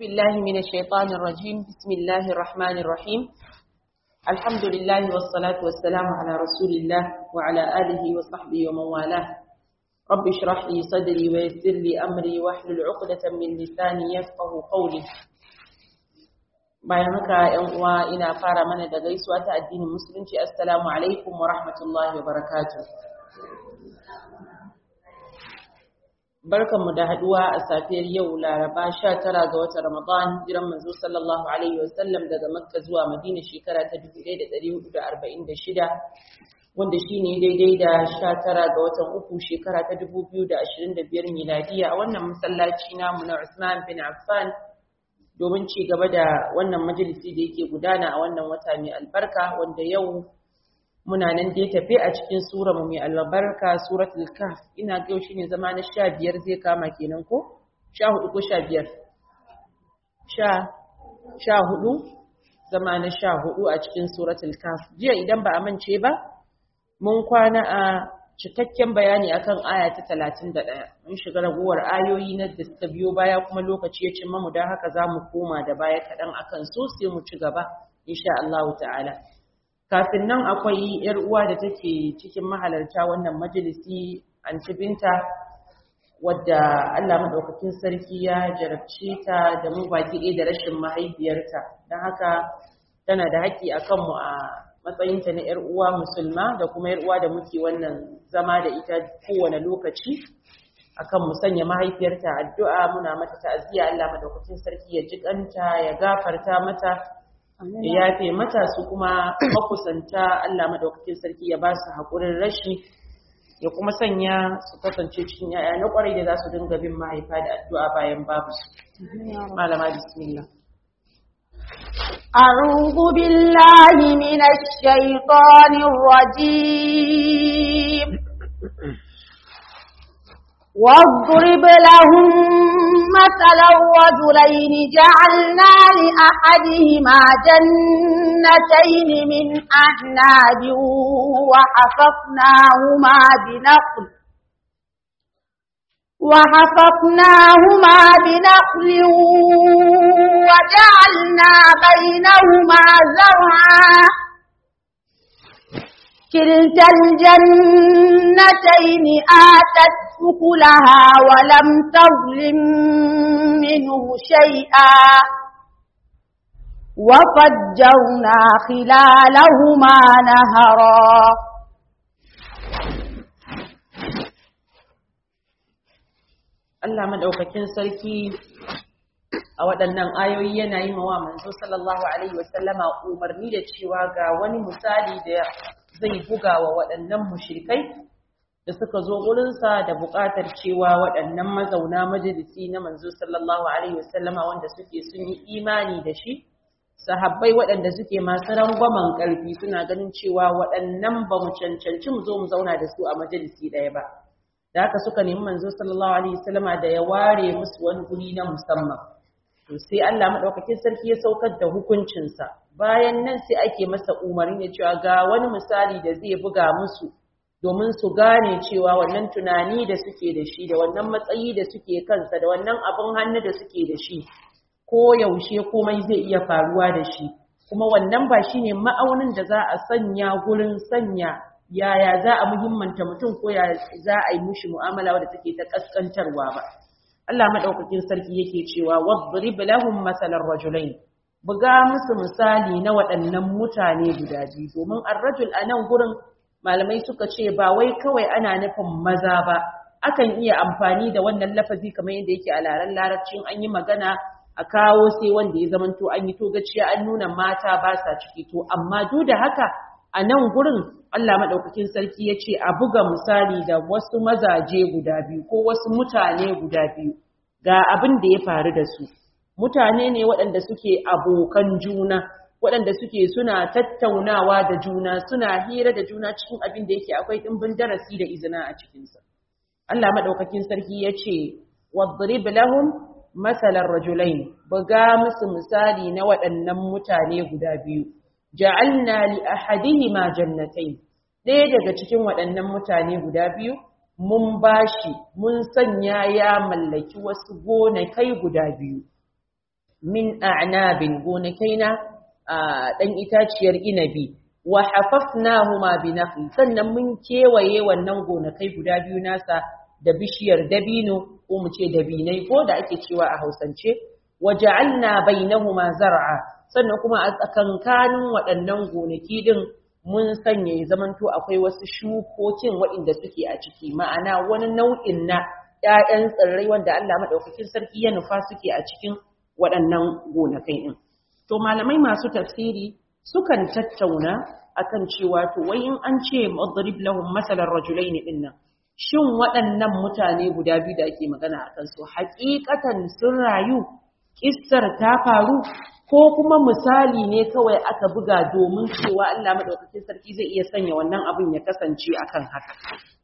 بالله من الشيطان الرجيم بسم الله الرحمن الرحيم الحمد لله والصلاة والسلام على رسول الله وعلى آله وصحبه ومن والاه رب اشرح لي صدري ويسر لي أمري واحلل عقدة من لساني يفقه قولي bayan haka ‘yan uwa ina fara mana da gaisuwa ta addinin musulunci assalamu alaikum wa rahmatullahi wa barakatuh barkanmu da haduwa a safiyar yau laraba 19 ga watan ramadan jiran manzo sallallahu alaihi wasallam daga makka zuwa madina shekara ta 1446 wanda shine daidai da 19 ga watan uku shekara ta 2025 miladiya a wannan masallaci namu na Usman bin Affan domin ci gaba da wannan majalisi da yake gudana a wannan wata mai albarka wanda yau muna nan dai tafe a cikin sura mu mai albarka suratul kahf ina ga shi ne zama na 15 zai kama kenan ko 14 ko 15 sha 14 zama na 14 a cikin suratul kahf jiya idan ba a mance ba mun kwana a cikakken bayani akan aya ta 31 mun shiga raguwar ayoyi na da suka biyo baya kuma lokaci ya cimma mu don haka za mu koma da baya kaɗan akan su sai mu ci gaba insha Allah ta'ala kafin nan akwai yar uwa da take cikin mahalarta wannan majalisi anti binta wadda Allah madaukakin sarki ya jarabce ta da mu baki ɗaya da rashin mahaifiyarta don haka tana da haƙƙi akan mu a matsayinta na yar uwa musulma da kuma yar uwa da muke wannan zama da ita kowane lokaci akan mu sanya mahaifiyarta addu'a muna mata ta'aziyya Allah madaukakin sarki ya jikanta ya gafarta mata ya yafe mata su kuma makusanta Allah madaukakin sarki ya ba su haƙurin rashi ya kuma sanya su kasance cikin yaya na ƙwarai da za su dinga bin mahaifa da addu'a bayan babu su. Malama bismillah. أعوذ بالله من الشيطان الرجيم واضرب لهم مثلا رجلين جعلنا لأحدهما جنتين من أعناب وحففناهما بنخل وحففناهما بنخل وجعلنا بينهما زرعا كلتا الجنتين آتت أكلها ولم تظلم منه شيئا وفجرنا خلالهما نهرا Allah madaukakin sarki a waɗannan ayoyi yana yi wa manzo sallallahu alaihi wasallama umarni da cewa ga wani misali da zai buga wa waɗannan mushrikai da suka zo gurinsa da buƙatar cewa waɗannan mazauna majalisi na manzo sallallahu alaihi wasallama wanda suke sun yi imani da shi sahabbai waɗanda suke masu rangwamen ƙarfi suna ganin cewa waɗannan ba mu cancanci mu zo mu zauna da su a majalisi ɗaya ba da haka suka nemi manzo sallallahu alaihi wasallama da ya ware musu wani guri na musamman to sai Allah madaukakin sarki ya saukar da hukuncinsa bayan nan sai ake masa umarni da cewa ga wani misali da zai buga musu domin su gane cewa wannan tunani da suke da shi da wannan matsayi da suke kansa da wannan abin hannu da suke da shi ko yaushe komai zai iya faruwa da shi kuma wannan ba shine ma'aunin da za a sanya gurin sanya yaya za a muhimmanta mutum ko ya za a yi mushi mu'amala wadda take ta kaskantarwa ba Allah madaukakin sarki yake cewa wadrib lahum masalan rajulain buga musu misali na waɗannan mutane guda biyu domin ar-rajul anan gurin malamai suka ce ba wai kawai ana nufin maza ba akan iya amfani da wannan lafazi kamar yadda yake a laren larabcin an yi magana a kawo sai wanda ya zamanto an yi to gaciya an nuna mata ba sa ciki to amma duk da haka a nan gurin Allah maɗaukakin sarki ya ce a buga misali da wasu mazaje guda biyu ko wasu mutane guda biyu ga abin da ya faru da su mutane ne waɗanda suke abokan juna waɗanda suke suna tattaunawa da juna suna hira da juna cikin abin da yake akwai ɗimbin darasi da izina a cikinsa Allah maɗaukakin sarki ya ce wadrib lahum masalan rajulain buga musu misali na waɗannan mutane guda biyu ja'alna li ahadihima jannatayn ɗaya daga cikin waɗannan mutane guda biyu mun bashi mun sanya ya mallaki wasu gonakai guda biyu min a'nabin gonakai na dan itaciyar inabi wa hafafnahuma bi nakhil sannan mun kewaye wannan gonakai guda biyu nasa da bishiyar dabino ko mu ce dabinai ko da ake cewa a Hausance waja'alna bainahuma zar'a sannan kuma a tsakankanin waɗannan gonaki din mun sanya ya zamanto akwai wasu shukokin waɗanda suke a ciki ma'ana wani nau'in na ‘ya'yan tsirrai wanda Allah maɗaukakin sarki ya nufa suke a cikin waɗannan gonakai ɗin. To malamai masu tafsiri sukan tattauna akan cewa to wai in an ce madrib lahum masalan rajulaini din nan shin waɗannan mutane guda biyu da ake magana a kansu hakikatan sun rayu kissar ta faru ko kuma misali ne kawai aka buga domin cewa Allah madaukakin sarki zai iya sanya wannan abin ya kasance akan haka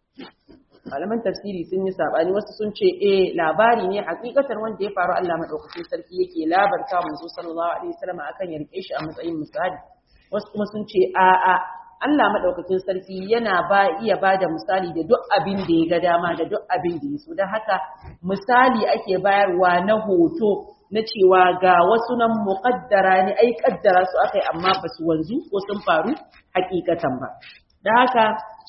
malaman tafsiri sun yi sabani wasu sun ce eh labari ne hakikatar wanda ya faru Allah madaukakin sarki yake labarta manzo sallallahu alaihi wasallam akan ya rike shi a matsayin misali wasu kuma sun ce a a Allah madaukakin sarki yana ba iya bada misali da duk abin da ya ga dama da duk abin da ya so dan haka misali ake bayarwa na hoto na cewa ga wasu nan muqaddara ne ai kaddara su akai amma ba su wanzu ko sun faru hakikatan ba dan haka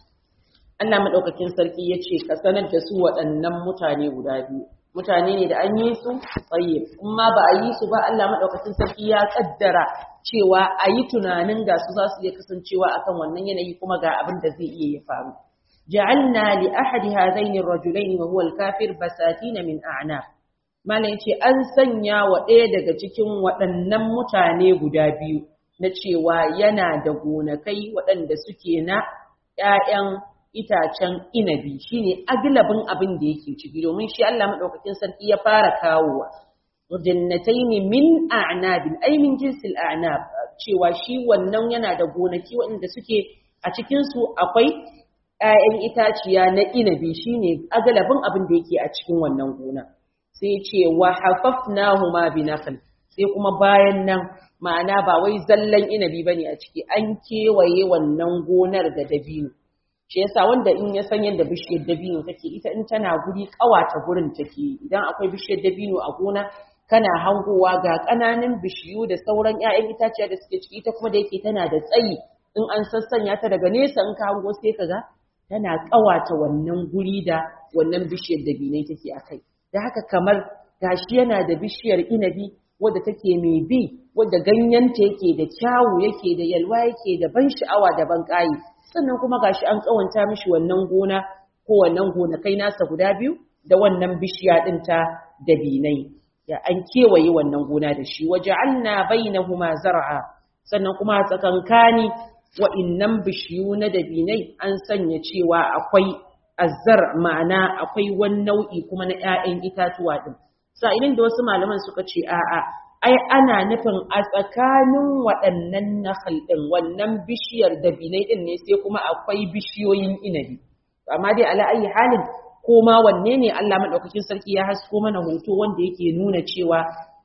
Allah maɗaukakin sarki ya ce ka sanar da su waɗannan mutane guda biyu mutane ne da an yi su tsaye in ma ba a yi su ba Allah maɗaukakin sarki ya ƙaddara cewa a yi tunanin ga su za su iya kasancewa akan wannan yanayi kuma ga abin da zai iya ya faru ja'alna li ahadi hadaini ar-rajulaini wa huwa al-kafir basatina min a'nab malam yace an sanya wa ɗaya daga cikin waɗannan mutane guda biyu na cewa yana da gonakai waɗanda suke na ‘ya'yan itacen inabi shine aglabin abin da yake ciki domin shi Allah madaukakin sarki ya fara kawowa jannataini min a'nabin ay min jinsil a'nab cewa shi wannan yana da gonaki waɗanda suke a cikin su akwai ‘ya'yan itaciya na inabi shine aglabin abin da yake a cikin wannan gona sai ce wa hafafnahuma bi nakhl sai kuma bayan nan ma'ana ba wai zallan inabi bane a ciki an kewaye wannan gonar da dabino shi yasa wanda in ya san yadda bishiyar dabino take ita in tana guri kawata gurin take idan akwai bishiyar dabino a gona kana hangowa ga ƙananan bishiyu da sauran 'ya'yan itaciya da suke ciki ita kuma da yake tana da tsayi in an sassanya ta daga nesa in ka hango sai ka ga tana kawata wannan guri da wannan bishiyar dabinai take akai da haka kamar gashi yana da bishiyar inabi wadda take mai bi wadda ganyenta yake da kyawu yake da yalwa yake da ban sha'awa da ban ƙayi sannan kuma gashi an kawanta mishi wannan gona ko wannan gonakai nasa guda biyu da wannan bishiya din ta dabinai ya an kewaye wannan gona da shi waja'alna bainahuma zar'a sannan kuma tsakankani wa'innan bishiyu na dabinai an sanya cewa akwai azzar ma'ana akwai wani nau'i kuma na 'ya'yan itatuwa din sa'ilin da wasu malaman suka ce a'a ai ana nufin a tsakanin waɗannan nahal ɗin wannan bishiyar dabinai ɗin ne sai kuma akwai bishiyoyin inabi amma dai ala ayi halin ko ma wanne ne Allah madaukakin sarki ya hasko mana hoto wanda yake nuna cewa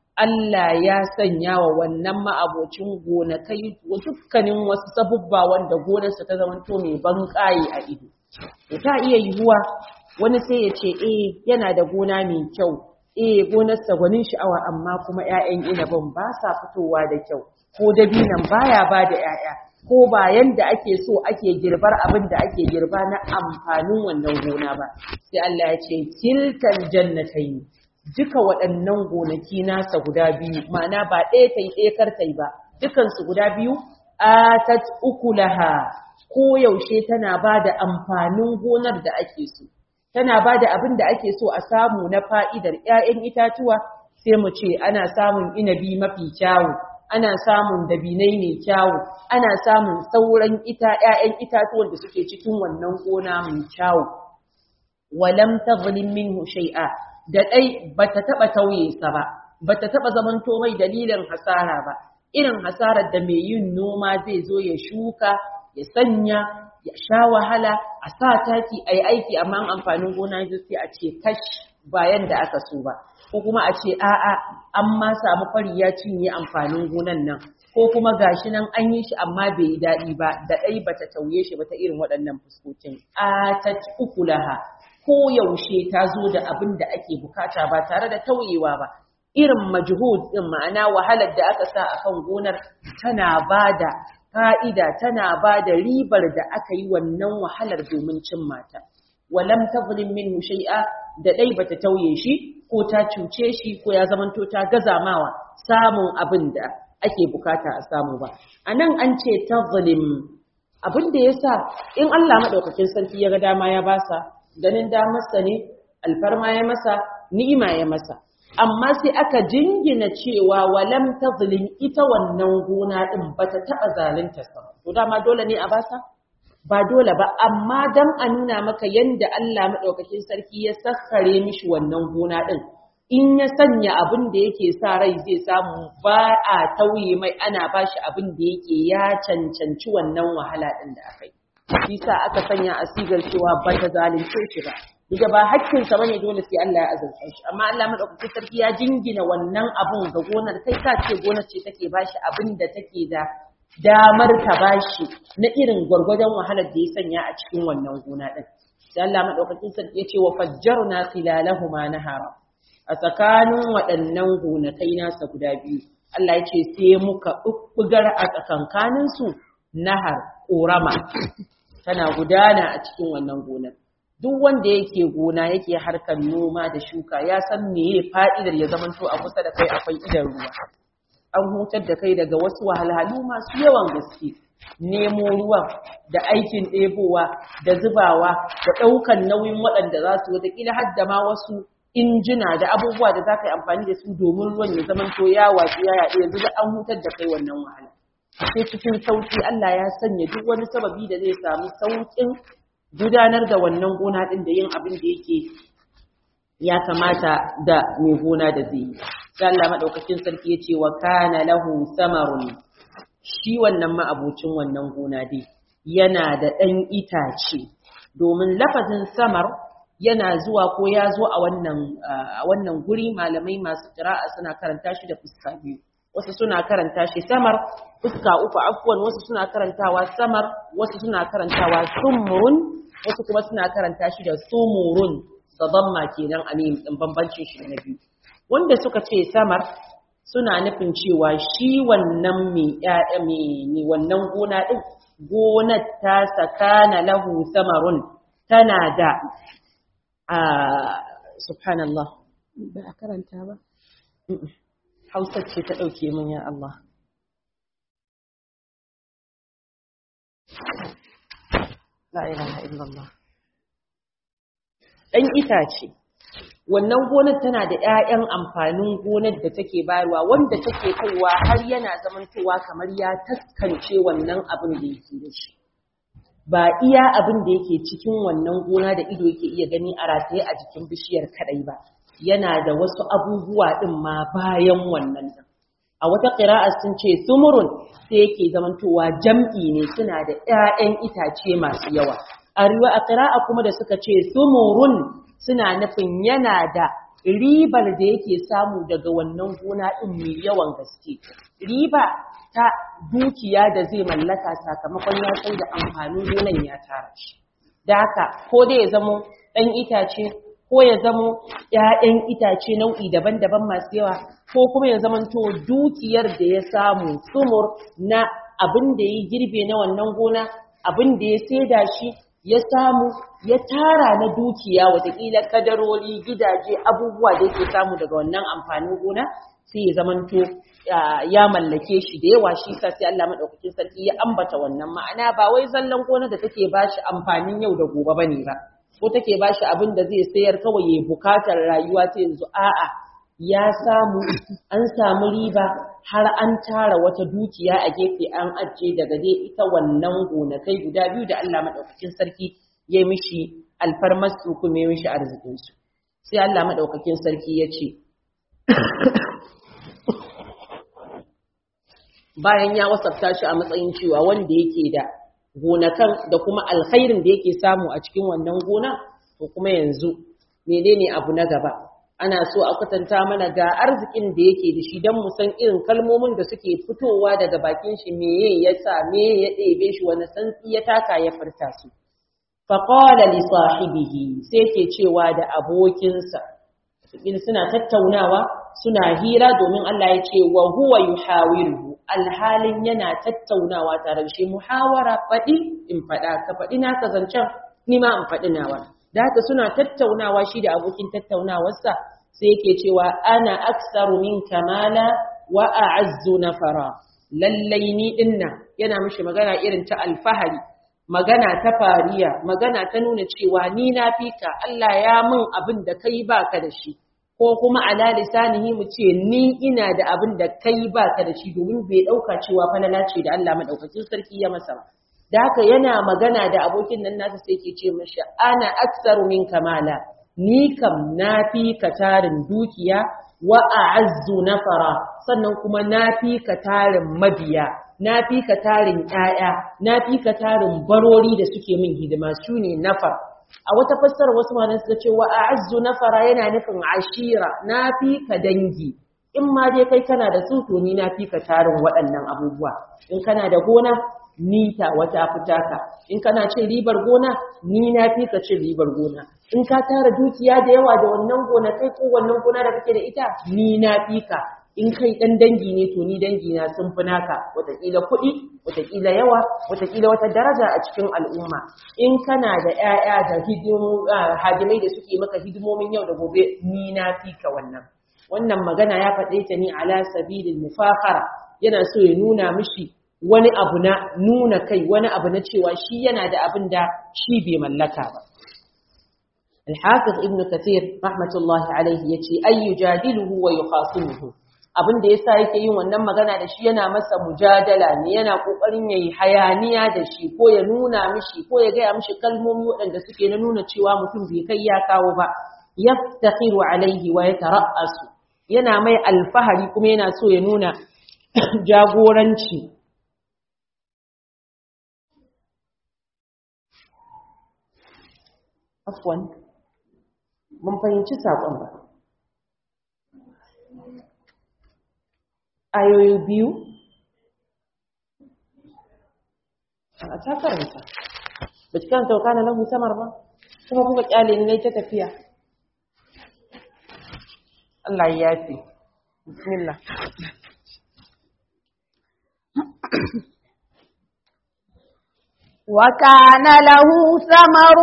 Allah ya sanya wa wannan ma'abocin gonakai dukkanin wasu sabubba wanda gonarsa ta zamanto mai ban a ido ta iya yiwuwa wani sai ya ce eh yana da gona mai kyau eh gonarsa gwanin sha'awa amma kuma 'ya'yan inabin ba sa fitowa da kyau ko dabinan baya ba da 'ya'ya ko ba yanda ake so ake girbar abin da ake girba na amfanin wannan gona ba sai Allah ya ce tilkal jannatayn duka waɗannan gonaki nasa guda biyu ma'ana ba ɗaya tai ɗaya kar tai ba dukan su guda biyu atat ukulaha ko yaushe tana ba da amfanin gonar da ake so tana ba da abin da ake so a samu na fa'idar ‘ya'yan itatuwa sai mu ce ana samun inabi mafi kyawu, ana samun dabinai mai kyawu, ana samun sauran ita ‘ya'yan itatuwan da suke cikin wannan gona mai kyawu. Walam ta min shai'a, da ɗai ba ta taɓa tauye sa ba, ba ta taɓa zamanto mai dalilin hasara ba, irin hasarar da mai yin noma zai zo ya shuka, ya sanya, ya sha wahala a sa taki a yi aiki amma amfanin gona yanzu sai a ce kash bayan da aka so ba ko kuma a ce a'a an ma samu fari ya cinye amfanin gonan nan ko kuma gashi nan an yi shi amma bai yi daɗi ba da ɗai bata tauye shi ba ta irin waɗannan fuskokin a ta ukulaha ko yaushe ta zo da abin da ake bukata ba tare da tauyewa ba irin majhud din ma'ana wahalar da aka sa akan gonar tana bada fa'ida tana bada ribar da aka yi wannan wahalar domin cin mata walam tazlim minhu shay'a da dai bata tauye shi ko ta cuce shi ko ya zamanto ta gazamawa samun abin da ake bukata a samu ba anan an ce tazlim abin da yasa in Allah madaukakin sarki ya ga dama ya basa ganin damarsa ne alfarma ya masa ni'ima ya masa amma sai aka jingina cewa walam tazlim ita wannan gona din bata taba zalunta sa to dama dole ne a basa ba dole ba amma dan a nuna maka yanda Allah madaukakin sarki ya sassare mishi wannan gona din in ya sanya abin da yake sa rai zai samu ba a tauye mai ana bashi abin da yake ya cancanci wannan wahala din da aka yi shi sa aka sanya a sigar cewa ba ta zalunce shi ba Diga ba hakkinsa bane dole sai Allah ya azurta shi amma Allah madaukakin sarki ya jingina wannan abun ga gonar kai ka ce gonar ce take bashi abin da take da damar ta bashi na irin gwargwadon wahalar da ya sanya a cikin wannan gona din sai Allah madaukakin sarki ya ce wa fajjarna khilalahuma nahara a tsakanin waɗannan gonakai nasa guda biyu Allah ya ce sai muka bubbugar a tsakankanin su nahar ƙorama tana gudana a cikin wannan gonar duk wanda yake gona yake harkar noma da shuka ya san meye fa'idar ya zamanto a kusa da kai akwai idan ruwa an hutar da kai daga wasu wahalhalu masu yawan gaske nemo ruwan da aikin ɗebowa da zubawa da ɗaukan nauyin waɗanda za su wataƙila har da ma wasu injina da abubuwa da za ka yi amfani da su domin ruwan ya zamanto ya watsu ya yaɗu yanzu da an hutar da kai wannan wahala sai cikin sauƙi Allah ya sanya duk wani sababi da zai samu sauƙin gudanar da wannan gona ɗin da yin abin da yake ya kamata da mai gona da zai yi. Sai Allah maɗaukakin sarki ya ce wa kana lahu samarun shi wannan ma'abocin wannan gona dai yana da ɗan itace domin lafazin samar yana zuwa ko ya zo a wannan a wannan guri malamai masu qira'a suna karanta shi da fuska biyu wasu suna karanta shi samar fuska uku afwan wasu suna karantawa samar wasu suna karantawa sumrun wasu kuma suna karanta shi da sumurun da damma kenan a ne din bambancin shi na biyu wanda suka ce samar suna nufin cewa shi wannan mai ƴaƴa mai wannan gona din gonar ta sakana lahu samarun tana da a subhanallah ba a karanta ba Hausa ce ta ɗauke min ya Allah La ilaha illallah. Ɗan itace, wannan gonar tana da ‘ya'yan amfanin gonar da take bayarwa wanda take kaiwa har yana zamantowa kamar ya taskance wannan abin da yake da shi. Ba iya abin da yake cikin wannan gona da ido yake iya gani a rataye a jikin bishiyar kaɗai ba, yana da wasu abubuwa ɗin ma bayan wannan ɗin. A wata ƙira'a sun ce sumurun sai yake zamantowa jam'i ne suna da ‘ya'yan itace masu yawa. A riwa a ƙira'a kuma da suka ce sumurun suna nufin yana da ribar da yake samu daga wannan gona ɗin mai yawan gaske. Riba ta dukiya da zai mallaka sakamakon ya sai da amfanin gonan ya tara shi. Da haka, ko dai ya zamo ɗan itace ko ya zamo ‘ya'yan itace nau'i daban-daban masu yawa, ko kuma ya zamanto dukiyar da ya samu sumur na abin da ya girbe na wannan gona, abin da ya saida shi, ya samu, ya tara na dukiya watakila kadarori, gidaje, abubuwa da yake samu daga wannan amfanin gona, sai ya zamanto ya mallake shi da yawa shi sa sai Allah madaukakin sarki ya ambata wannan ma'ana ba wai zallan gona da take bashi amfanin yau da gobe bane ba. ko take ba shi abin da zai sayar kawai ya bukatar rayuwa ta yanzu a'a ya samu an samu riba har an tara wata dukiya a gefe an ajiye daga dai ita wannan gonakai guda biyu da Allah madaukakin sarki ya mishi alfarmasu kuma ya mishi arzikin su sai Allah madaukakin sarki ya ce bayan ya wasafta shi a matsayin cewa wanda yake da gonakan da kuma alkhairin da yake samu a cikin wannan gona to kuma yanzu menene abu na gaba ana so a kwatanta mana ga arzikin da yake da shi don mu san irin kalmomin da suke fitowa daga bakin shi meye ya sa me ya ɗebe shi wani santsi ya taka ya furta su faqala li sahibihi sai yake cewa da abokinsa in suna tattaunawa suna hira domin Allah ya ce wa huwa yuhawiruhu alhalin yana tattaunawa tare da shi muhawara faɗi in faɗa ka faɗi na ka zancen ni ma in faɗi nawa da haka suna tattaunawa shi da abokin tattaunawarsa sai yake cewa ana aksaru min kamala wa a'azzu nafara lallai ni dinna yana mishi magana irin ta alfahari magana ta fariya magana ta nuna cewa ni na fika Allah ya min abin da kai baka da shi ko kuma ala lisanihi mu ce ni ina da abin da kai baka da shi domin bai dauka cewa falala ce da Allah madaukakin sarki ya masa ba da haka yana magana da abokin nan nasa sai ke ce mashi ana aksaru min kamala ni kam na fi ka tarin dukiya wa a'azzu nafara sannan kuma na fi ka tarin mabiya na fi ka tarin ƴaƴa na fi ka tarin barori da suke min hidima su ne nafar a wata fassara wasu malamai suka ce wa a'azzu nafara yana nufin ashira na fi ka dangi in ma dai kai kana da su to ni na fi ka tarin waɗannan abubuwa in kana da gona ni ta wata fita ka in kana cin ribar gona ni na fi ka cin ribar gona in ka tara dukiya da yawa da wannan gona kai ko wannan gona da kake da ita ni na fi ka in kai dan dangi ne to ni dangi na sun fi naka wataƙila kuɗi wataƙila yawa wataƙila wata daraja a cikin al'umma in kana da ƴaƴa da hadimai da suke maka hidimomin yau da gobe ni na fi ka wannan wannan magana ya faɗe ta ni ala sabilil mufakhara yana so ya nuna mishi wani abu na nuna kai wani abu na cewa shi yana da abin da shi bai mallaka ba الحافظ ابن كثير رحمة الله عليه يتي أي يجادله ويخاصمه abin da yasa yake yin wannan magana da shi yana masa mujadala ne yana kokarin yayi hayaniya da shi ko ya nuna mishi ko ya gaya mishi kalmomi waɗanda suke na nuna cewa mutum bai kai ya kawo ba yaftakhiru alaihi wa yatara'asu yana mai alfahari kuma yana so ya nuna jagoranci afwan mun fahimci saƙon ba ayoyi biyu a ta karanta ba ci karanta wakana lahu samar ba kuma kuka kyale ne ta tafiya Allah ya yafi bismillah وكان له ثمر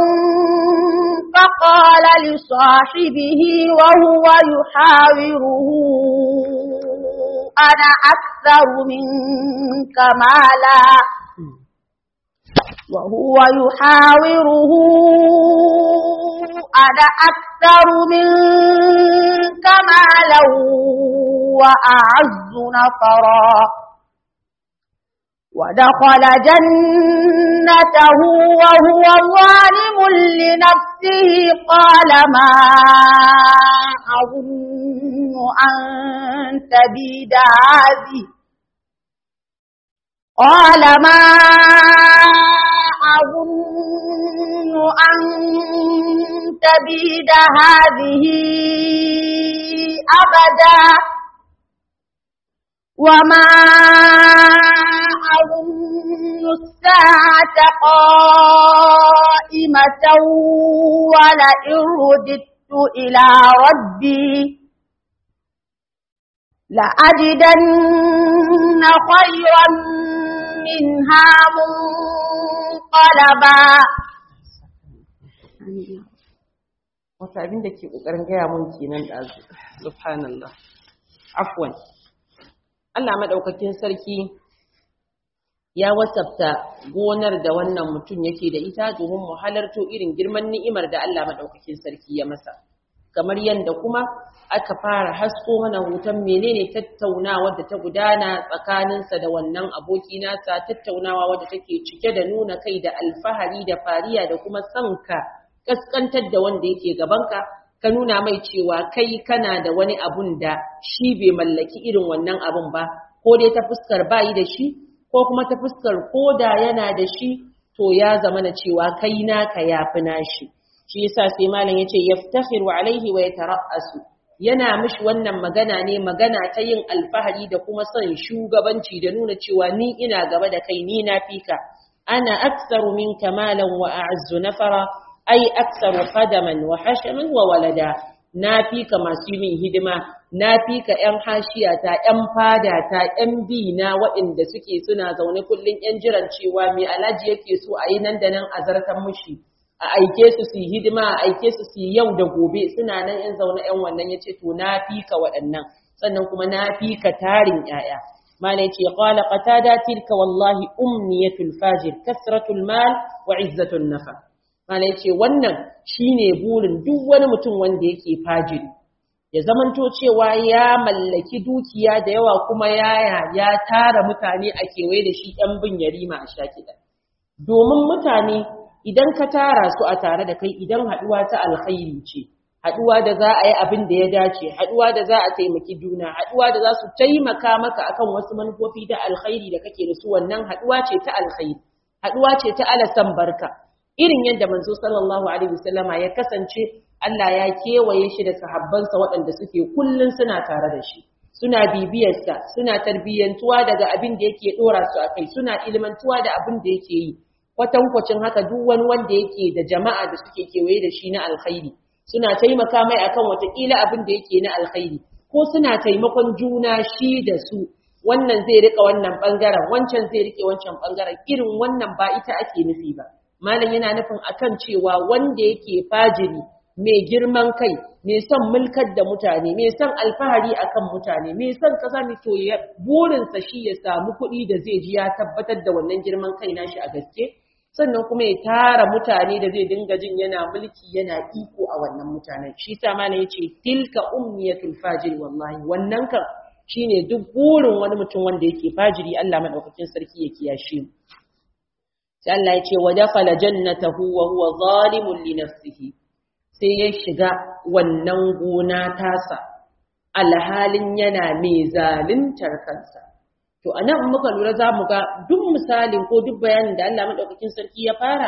فقال لصاحبه وهو يحاوره أنا أكثر منك مالا وهو يحاوره أنا أكثر منك مالا وأعز نفرا ودخل جنته وهو ظالم لنفسه قال ما أظن أن تبيد هذه قال ما أظن أن تبيد هذه أبدا وما أظن الساعة قائمة ولئن رددت إلى ربي لأجدن خيرا منها منقلبا wata abin da ke ƙoƙarin gaya mun kenan ɗazu subhanallah afwan Allah maɗaukakin sarki ya wasafta gonar da wannan mutum yake da ita domin mu halarto irin girman ni'imar da Allah maɗaukakin sarki ya masa kamar yadda kuma aka fara hasko mana hoton menene tattaunawa da ta gudana tsakaninsa da wannan aboki nasa tattaunawa wadda take cike da nuna kai da alfahari da fariya da kuma sanka kaskantar da wanda yake gabanka ka nuna mai cewa kai kana da wani abun da shi bai mallaki irin wannan abun ba ko dai ta fuskar bayi da shi ko kuma ta fuskar koda yana da shi to ya zama na cewa kai naka yafi nashi shi yasa sai malam yace yaftakhiru alaihi wa yatara'asu yana mishi wannan magana ne magana ta yin alfahari da kuma son shugabanci da nuna cewa ni ina gaba da kai ni na fika ana aktsaru minka malan wa a'azzu nafara ai aktsaru qadaman wa hashaman wa walada na fi ka masu min hidima na fi ka ƴan hashiyata ƴan fadata ƴan bi na waɗanda suke suna zaune kullum ƴan jiran cewa me alhaji yake so a yi nan da nan a zartan mushi a aike su su yi hidima a aike su su yi yau da gobe suna nan ƴan zaune ƴan wannan ya ce to na fi ka waɗannan sannan kuma na fi ka tarin ƴaƴa malai ce qala qatada tilka wallahi umniyatul fajir kasratul mal wa izzatul nafa Mana ya ce wannan shi ne burin duk wani mutum wanda yake fajiri, ya zamanto cewa ya mallaki dukiya da yawa kuma yaya ya tara mutane a kewaye da shi ‘yan bin yarima a sha kiɗa. Domin mutane idan ka tara su a tare da kai idan haɗuwa ta alkhairi ce, haɗuwa da za a yi abin da ya dace, haɗuwa da za a taimaki juna, haɗuwa da za su taimaka maka akan wasu manufofi da alkhairi da kake da su wannan haɗuwa ce ta alkhairi, haɗuwa ce ta alasan barka. irin yadda manzo sallallahu alaihi wasallama ya kasance Allah ya kewaye shi da sahabbansa waɗanda suke kullun suna tare da shi suna bibiyarsa suna tarbiyyantuwa daga abin da yake dora su akai suna ilmantuwa da abin da yake yi kwatankwacin haka duk wani wanda yake da jama'a da suke kewaye da shi na alkhairi suna taimaka mai akan watakila abin da yake na alkhairi ko suna taimakon juna shi da su wannan zai rika wannan bangaren wancan zai rike wancan bangaren irin wannan ba ita ake nufi ba malam yana nufin akan cewa wanda yake fajiri mai girman kai mai son mulkar da mutane mai son alfahari akan mutane mai son kaza mai to ya burinsa shi ya samu kuɗi da zai ji ya tabbatar da wannan girman kai nashi a gaske sannan kuma ya tara mutane da zai dinga jin yana mulki yana iko a wannan mutanen shi sa malam yace tilka umniyatul fajiri wallahi wannan kan shine duk burin wani mutum wanda yake fajiri Allah madaukakin sarki ya kiyashe mu sai Allah ya ce wa dakhala jannatahu wa huwa zalimun li nafsihi sai ya shiga wannan gona tasa alhalin yana mai zaluntar kansa to anan in muka lura za mu ga duk misalin ko duk bayanin da Allah madaukakin sarki ya fara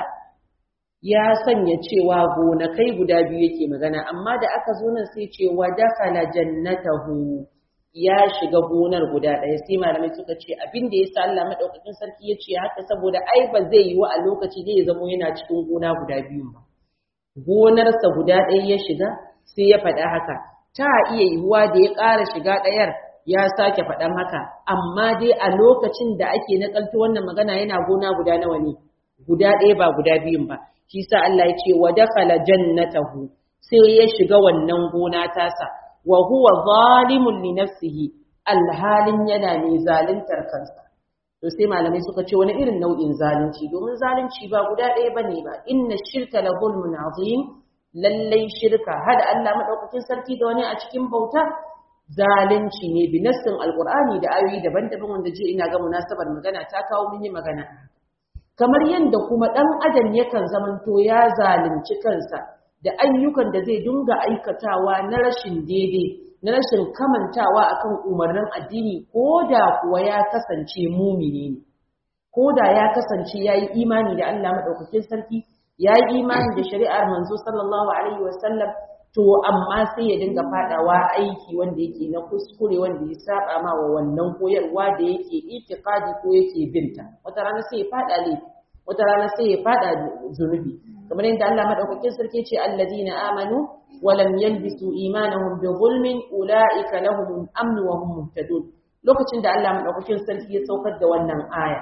ya sanya cewa gonakai guda biyu yake magana amma da aka zo nan sai ce wa dakhala jannatahu ya shiga gonar guda ɗaya sai malamai suka ce abin da ya sa Allah madaukakin sarki ya ce haka saboda ai ba zai yi wa a lokaci zai zamo yana cikin gona guda biyu ba gonarsa guda ɗaya ya shiga sai ya faɗa haka ta iya yiwuwa da ya ƙara shiga ɗayar ya sake faɗan haka amma dai a lokacin da ake nakalto wannan magana yana gona guda nawa ne guda ɗaya ba guda biyun ba shi sa Allah ya ce wa dakhala jannatahu sai ya shiga wannan gona tasa wa huwa zalimun li nafsihi alhalin yana ne zaluntar kansa to sai malamai suka ce wani irin nau'in zalunci domin zalunci ba guda ɗaya bane ba inna shirka la zulmun azim lallai shirka hada Allah madaukakin sarki da wani a cikin bauta zalunci ne bi nassin alqur'ani da ayoyi daban-daban wanda je ina ga munasabar magana ta kawo mun yi magana kamar yadda kuma dan adam yakan zamanto ya zalunci kansa da ayyukan da zai dinga aikatawa na rashin daidai na rashin kamantawa akan umarnin addini ko da kuwa ya kasance mumini ne ko da ya kasance ya yi imani da Allah maɗaukakin sarki ya yi imani da shari'ar manzo sallallahu alaihi wasallam to amma sai ya dinga fadawa aiki wanda yake na kuskure wanda ya saba ma wa wannan koyarwa da yake itiqadi ko yake binta wata rana sai ya fada laifi wata rana sai ya fada zunubi kamar yadda Allah madaukakin sarki ce alladina amanu wa lam yalbisu imanahum bi zulmin ulaika lahum amn wa hum muhtadun lokacin da Allah madaukakin sarki ya saukar da wannan aya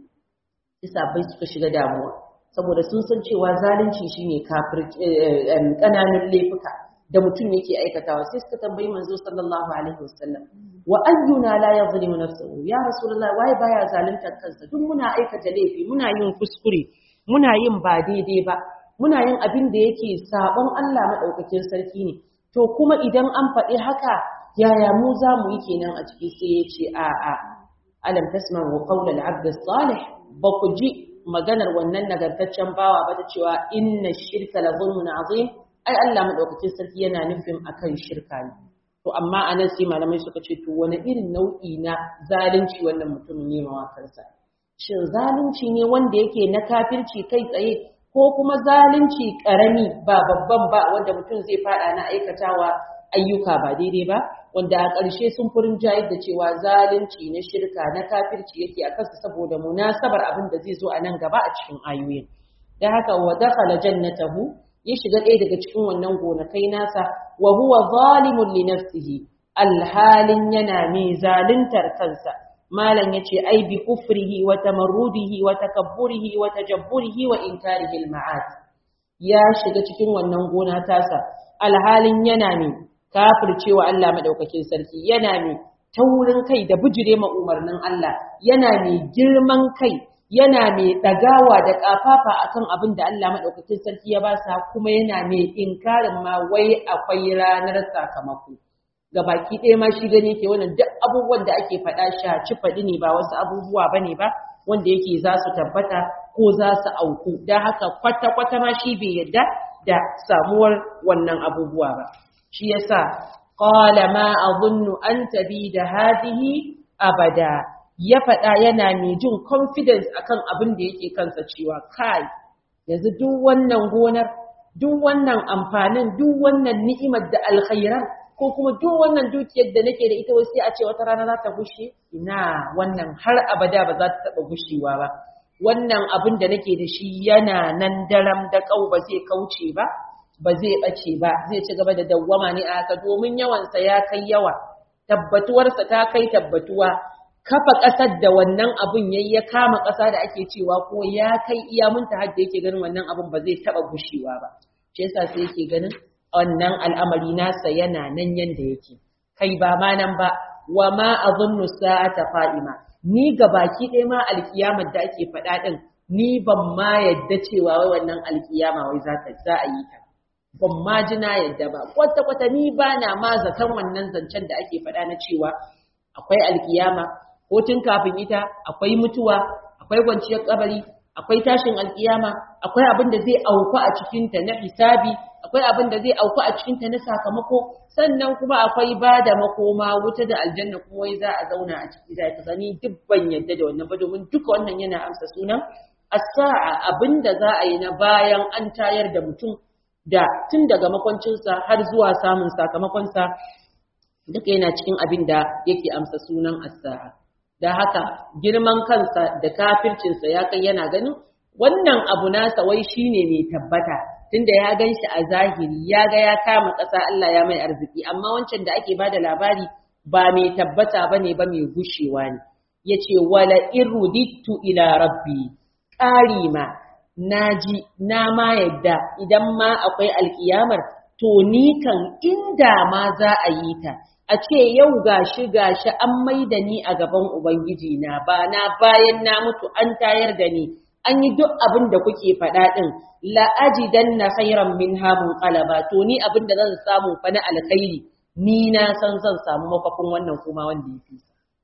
isa bai suka shiga damuwa saboda sun san cewa zalunci shine kafir kananun laifuka da mutum yake aikatawa sai suka tambayi manzo sallallahu alaihi wasallam wa ayyuna la yadhlimu nafsahu ya rasulullahi wai baya zaluntar kansa duk muna aikata laifi muna yin kuskure muna yin ba daidai ba muna yin abin da yake sabon Allah madaukakin sarki ne to kuma idan an faɗi haka yaya mu za mu yi kenan a ciki sai ya ce a a alam tasma'u qawla al-'abd as-salih ba ku ji maganar wannan nagartaccen bawa ba ta cewa inna shirka la zulmun azim ai Allah madaukakin sarki yana nufin akan shirka ne to amma anan sai malamai suka ce to wani irin nau'i na zalunci wannan mutumin ne ma kansa shin zalunci ne wanda yake na kafirci kai tsaye ko kuma zalunci karami ba babban ba wanda mutum zai fada na aikatawa ayyuka ba daidai ba wanda a ƙarshe sun furin jayar da cewa zalunci na shirka na kafirci yake a kansa saboda munasabar abin da zai zo a nan gaba a cikin ayoyin da haka wa dakhala jannatahu ya shiga ɗaya daga cikin wannan gonakai nasa wa huwa zalimun li nafsihi alhalin yana mai zaluntar kansa malam yace ai bi kufrihi wa tamarrudihi wa takabburihi wa tajabburihi wa inkarihi al-ma'ad ya shiga cikin wannan gona tasa alhalin yana mai kafircewa Allah madaukakin sarki yana mai taurin kai da bijire ma umarnin Allah yana mai girman kai yana mai dagawa da kafafa akan abin da Allah madaukakin sarki ya ba sa kuma yana mai inkarin ma wai akwai ranar sakamako ga baki ɗaya ma shi gani ke wannan duk abubuwan da ake faɗa shaci faɗi ne ba wasu abubuwa bane ba wanda yake za su tabbata ko za su auku don haka kwata-kwata ma shi bai yadda da samuwar wannan abubuwa ba shi yasa qala ma adhunnu an da hadihi abada ya faɗa yana mai jin confidence akan abin da yake kansa cewa kai yanzu duk wannan gonar duk wannan amfanin duk wannan ni'imar da alkhairan ko kuma duk wannan dukiyar da nake da ita wai sai a ce wata rana za ta gushe ina wannan har abada ba za ta taɓa gushewa ba wannan abin da nake da shi yana nan daram da kau ba zai kauce ba ba zai ɓace ba zai ci gaba da dawwama ne a haka domin yawansa ya kai yawa tabbatuwarsa ta kai tabbatuwa kafa ƙasar da wannan abin yayi ya kama ƙasa da ake cewa ko ya kai iya munta har da yake ganin wannan abin ba zai taɓa gushewa ba shi yasa sai yake ganin wannan al'amari nasa yana nan yanda yake kai ba ma nan ba wa ma azunnu sa'ata qa'ima ni ga baki ɗaya ma alkiyamar da ake faɗa ɗin ni ban ma yadda cewa wai wannan alkiyama wai za ta za a yi ta ban ma ji na yadda ba kwata kwata ni ba na ma zaton wannan zancen da ake faɗa na cewa akwai alkiyama ko tun kafin ita akwai mutuwa akwai kwanciyar kabari akwai tashin alkiyama akwai abin da zai auku a cikinta na hisabi akwai abin da zai auku a cikinta na sakamako sannan kuma akwai ba da makoma wuta da aljanna kuma wai za a zauna a ciki da ta gani duk ban yadda da wannan ba domin duka wannan yana amsa sunan as-sa'a abin da za a yi na bayan an tayar da mutum da tun daga makwancinsa har zuwa samun sakamakonsa duka yana cikin abin da yake amsa sunan as-sa'a da haka girman kansa da kafircinsa ya kai yana ganin wannan abu nasa wai shine mai tabbata tunda ya gan shi a zahiri ya ga ya kama ƙasa Allah ya mai arziki amma wancan da ake bada labari ba mai tabbata bane ba mai gushewa ne yace wala irudittu ila rabbi ƙari ma naji na ma yadda idan ma akwai alkiyamar to ni kan inda ma za a yi ta a ce yau gashi gashi an maida ni a gaban ubangiji na ba na bayan na mutu an tayar da ni an yi duk abin da kuke faɗa ɗin la'ajidan na khairan min hamun qalaba to ni abin da zan samu fa na alkhairi ni na san zan samu mafakun wannan kuma wanda ya fi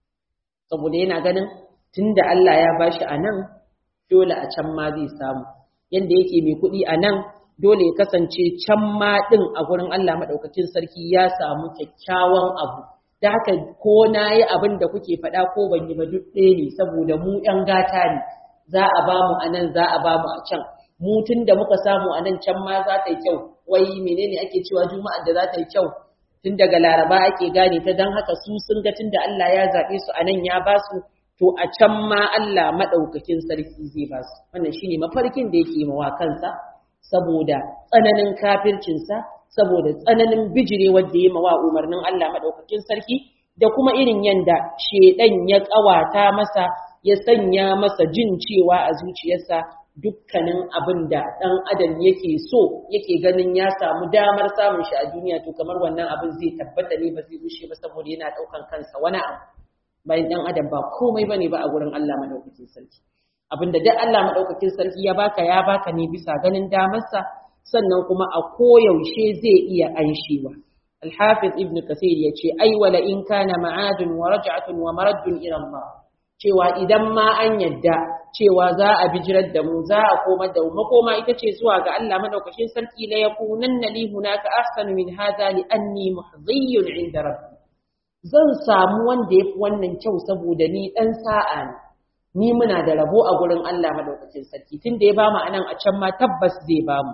saboda yana ganin tunda Allah ya bashi a nan dole a can ma zai samu yanda yake mai kuɗi a nan dole ya kasance can ma ɗin a gurin Allah maɗaukakin sarki ya samu kyakkyawan abu da haka ko na yi abin da kuke faɗa ko ban yi ba duk ɗaya ne saboda mu ‘yan gata ne za a ba mu a nan za a ba mu a can mu tun da muka samu a nan can ma za ta yi kyau wai menene ake cewa juma'ar da za ta yi kyau tun daga laraba ake gane ta don haka su sun ga tun da Allah ya zaɓe su a nan ya ba su to a can ma Allah maɗaukakin sarki zai ba su wannan shine mafarkin da yake mawa kansa saboda tsananin kafircinsa saboda tsananin bijire wanda ya mawa umarnin Allah maɗaukakin sarki da kuma irin yanda shedan ya ƙawata masa ya sanya masa jin cewa a zuciyarsa dukkanin abin da ɗan adam yake so yake ganin ya samu damar samun shi a duniya to kamar wannan abin zai tabbata ne ba zai rushe ba saboda yana ɗaukan kansa wani abu bayan ɗan adam ba komai bane ba a gurin Allah maɗaukakin sarki abinda duk Allah maɗaukakin sarki ya baka ya baka ne bisa ganin damarsa sannan kuma a koyaushe zai iya anshewa Al-Hafiz Ibn Kathir ya ce ai wala in kana ma'adun wa raj'atun wa maraddun ila Allah cewa idan ma an yadda cewa za a bijirar da mu za a koma da mu makoma ita ce zuwa ga Allah madaukakin sarki la yakunanna li hunaka ahsanu min hadha li anni muhdhiyun 'inda rabbi zan samu wanda yafi wannan kyau saboda ni dan sa'a ne ni muna da rabo a gurin Allah madaukakin sarki tunda ya bamu anan a can ma tabbas zai bamu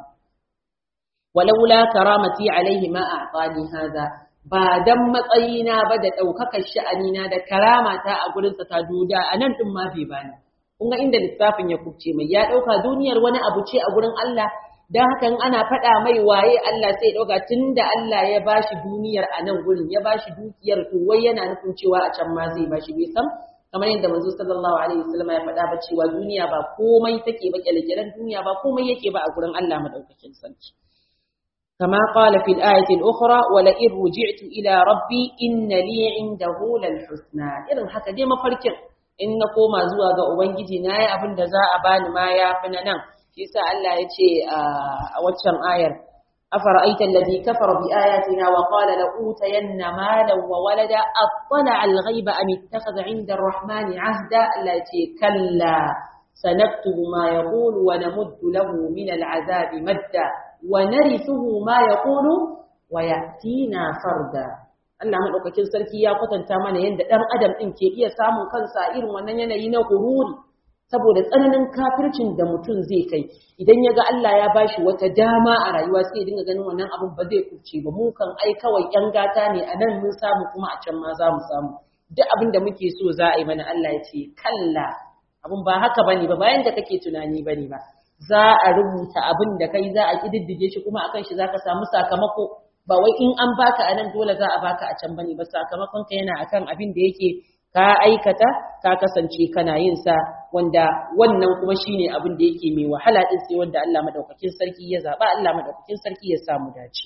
walaula karamati alaihi ma a'tani hadha ba dan matsayina ba da daukakar sha'anina da karamata a gurin sa ta duda anan din ma bai bani kun ga inda lissafin ya kubce mai ya dauka duniyar wani abu ce a gurin Allah dan haka in ana faɗa mai waye Allah sai ya dauka tunda Allah ya bashi duniyar a nan gurin ya bashi dukiyar to wai yana nufin cewa a can ma zai bashi bai san kamar yadda manzo sallallahu alaihi wasallam ya faɗa ba cewa duniya ba komai take ba kyalkyalan duniya ba komai yake ba a gurin Allah madaukakin sarki كما قال في الآية الأخرى ولئن رجعت إلى ربي إن لي عنده للحسنى إذن حتى دي مفركر إن نقوم زوا ga ubangiji na yi abin da za a bani ma ya fi na nan shi sa Allah ya ce a waccan ayar afara'aita alladhi kafara bi ayatina wa qala la utayanna malan wa walada attala al-ghaiba am ittakhadha 'inda ar-rahmani 'ahda Allah ya ce kalla sanaktubu ma yaqulu wa namuddu lahu min al-'adhabi madda ونرثه ما يقول ويأتينا فردا Allah madaukakin sarki ya kwatanta mana yadda dan adam din ke iya samun kansa irin wannan yanayi na gururi saboda tsananin kafircin da mutum zai kai idan ya ga Allah ya bashi wata dama a rayuwa sai ya dinga ganin wannan abun ba zai kurce ba mu kan ai kawai yan gata ne a nan mun samu kuma a can ma za mu samu duk abin da muke so za a yi mana Allah ya ce kalla abun ba haka bane ba bayan da kake tunani bane ba za a rubuta abin da kai za a kididdige shi kuma akan shi zaka samu sakamako ba wai in an baka anan dole za a baka a can bane ba sakamakon ka yana akan abin da yake ka aikata ka kasance kana yin sa wanda wannan kuma shine abin da yake mai wahala din sai wanda Allah madaukakin sarki ya zaba Allah madaukakin sarki ya samu dace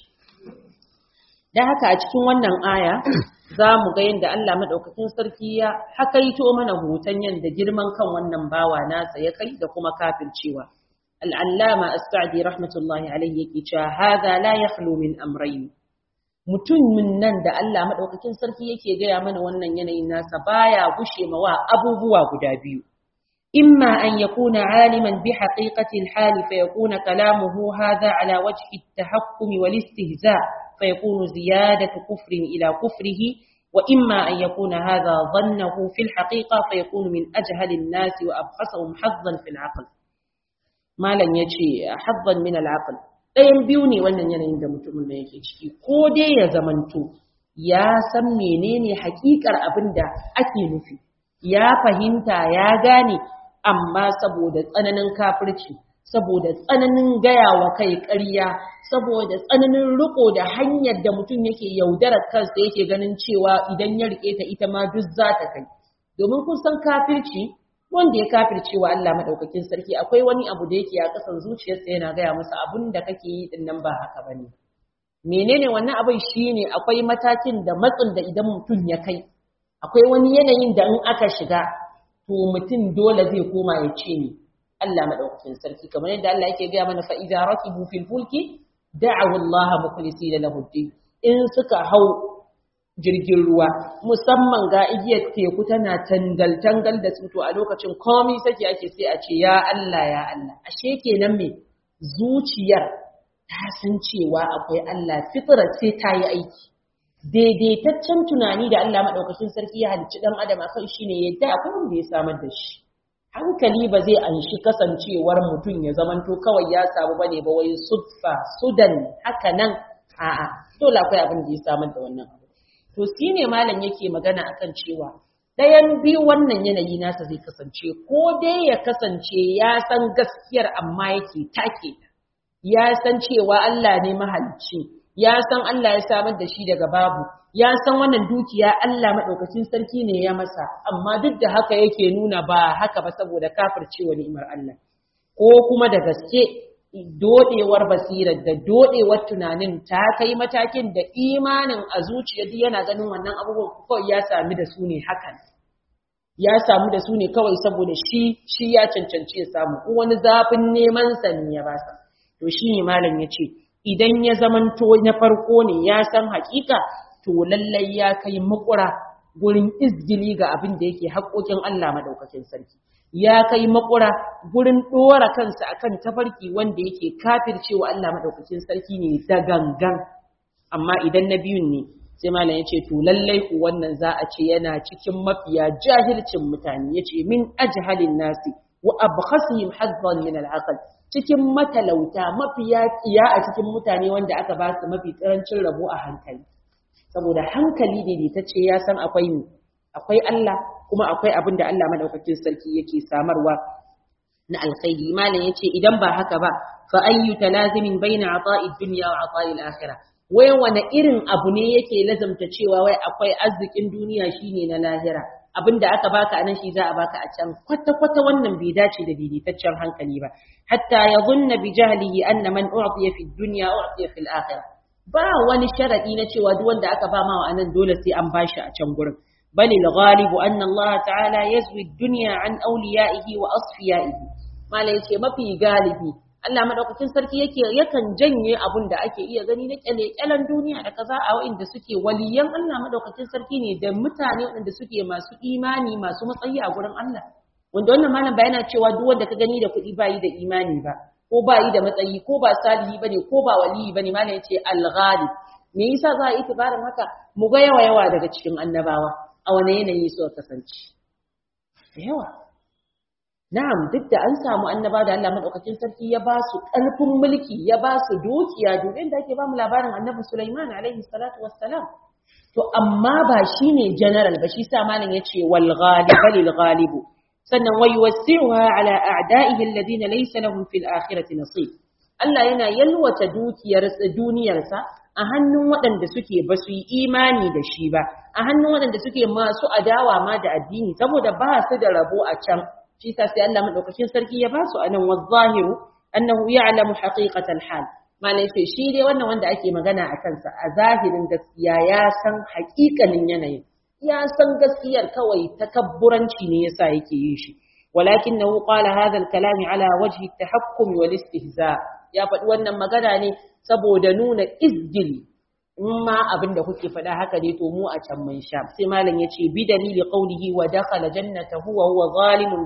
dan haka a cikin wannan aya za mu ga yadda Allah madaukakin sarki ya hakaito mana hoton yadda girman kan wannan bawa nasa ya kai da kuma kafircewa العلامة السعدي رحمة الله عليه يكي هذا لا يخلو من أمرين mutum min nan da Allah madaukakin sarki yake gaya mana wannan yanayin nasa baya gushe mawa abubuwa guda biyu imma an yakuna aliman bi haqiqati al-hal fa yakuna kalamuhu hadha ala wajhi at-tahakkum wal istihza fa yakunu ziyadatu kufrin ila kufrihi wa imma an yakuna hadha dhannahu fi al-haqiqa fa yakunu min ajhali an-nas wa abkhasahum hazzan fi al-aql malam ya ce habban min al'aql ɗayan biyu ne wannan yanayin da mutumin da yake ciki ko dai ya zamanto ya san menene hakikar abin da ake nufi ya fahimta ya gane amma saboda tsananin kafirci saboda tsananin gaya wa kai ƙarya saboda tsananin riko da hanyar da mutum yake yaudarar kansa yake ganin cewa idan ya rike ta ita ma duk za ta kai domin kun san kafirci wanda ya kafirce wa Allah madaukakin sarki akwai wani abu da yake a kasan zuciyarsa yana gaya masa abun da kake yi din nan ba haka bane menene wannan abin shine akwai matakin da matsin da idan mutum ya kai akwai wani yanayin da in aka shiga to mutum dole zai koma ya ce ni Allah madaukakin sarki kamar yadda Allah yake gaya mana fa idza rakibu fil fulki da'u Allah mukhlisina lahu in suka hau jirgin ruwa musamman ga igiyar teku tana tangal-tangal da su to a lokacin komai sake ake sai a ce ya Allah ya Allah ashe kenan me zuciyar ta san cewa akwai Allah fitrar sai ta yi aiki daidaitaccen tunani da Allah madaukakin sarki ya halicci dan adam akan shine yadda akwai wanda ya samar da shi hankali ba zai anshi kasancewar mutum ya zamanto kawai ya samu bane ba wai sudfa sudan haka nan a'a dole akwai abin da ya samar da wannan abu to shi ne malam yake magana akan cewa ɗayan biyu wannan yanayi nasa zai kasance ko dai ya kasance ya san gaskiyar amma yake take ya san cewa Allah ne mahalicci ya san Allah ya samar da shi daga babu ya san wannan dukiya Allah madaukakin sarki ne ya masa amma duk da haka yake nuna ba haka ba saboda kafircewa ni'imar Allah ko kuma da gaske dodewar basirar da dodewar tunanin ta kai matakin da imanin a zuciya duk yana ganin wannan abubuwan kawai ya sami da su ne hakan ya samu da su ne kawai saboda shi shi ya cancanci ya samu ko wani zafin neman sa ne ya basa to shi ne malam ya ce idan ya zamanto na farko ne ya san hakika to lallai ya kai makura gurin izgili ga abin da yake haƙoƙin Allah madaukakin sarki ya kai makura gurin ɗora kansa akan tafarki wanda yake kafircewa Allah madaukakin sarki ne da gangan amma idan na biyun ne sai malam yace to lallai ku wannan za a ce yana cikin mafiya jahilcin mutane yace min ajhalin nasi wa abkhasihim hazzan min al-aql cikin matalauta mafiya tsiya a cikin mutane wanda aka ba su mafi karancin rabo a hankali saboda hankali daidaitacce ya san akwai akwai Allah kuma akwai abin da Allah madaukakin sarki yake samarwa na alkhairi malam yace idan ba haka ba fa ayyu talazimin baina ata'i dunya wa ata'i al-akhirah wai wani irin abu ne yake lazamta cewa wai akwai arzikin duniya shine na lahira abinda aka baka anan shi za a baka a can kwata kwata wannan bai dace da daidaitaccen hankali ba hatta yadhunna bi jahlihi anna man u'tiya fi dunya u'tiya fi al-akhirah ba wani sharadi na cewa duk wanda aka ba mawa anan dole sai an bashi a can gurin bal al-ghalib anna Allah ta'ala yazwi ad-dunya an awliya'ihi wa asfiya'ihi mala yace mafi galibi Allah madaukakin sarki yake yakan janye abun da ake iya gani na kyale-kyalen duniya da kaza a wa'inda suke waliyan Allah madaukakin sarki ne da mutane waɗanda suke masu imani masu matsayi a gurin Allah wanda wannan malam bayana cewa duk wanda ka gani da kuɗi bayi da imani ba ko bayi da matsayi ko ba salihi bane ko ba waliyi bane malam yace al-ghalib me yasa za a yi tibarin haka mu ga yawa yawa daga cikin annabawa a wani yanayi suka kasance da yawa Na'am duk da an samu annaba da Allah madaukakin sarki ya ba su ƙarfin mulki ya ba su dukiya dubin da ake ba mu labarin annabi Sulaiman alaihi salatu wassalam to amma ba shine general ba shi sa malam yace wal ghalib lil ghalib sannan wa yuwassi'uha ala a'da'ihi alladhina laysa lahum fil akhirati nasib Allah yana yalwata dukiyar duniyarsa a hannun waɗanda suke ba su yi imani da shi ba a hannun waɗanda suke masu adawa ma da addini saboda ba su da rabo a can shi sa sai Allah madaukakin sarki ya ba su anan wazahiru annahu ya'lamu haqiqatal hal mana yace shi dai wannan wanda ake magana a kansa a zahirin gaskiya ya san haƙiƙanin yanayin ya san gaskiyar kawai takabburanci ne yasa yake yin shi walakinahu qala hadha al-kalam ala wajhi at-tahakkum wal istihza ya faɗi wannan magana ne saboda nuna izgili in ma abin da kuke faɗa haka ne to mu a can mun sha sai malam yace bi dalili qawlihi wa dakhala jannatahu wa huwa zalimun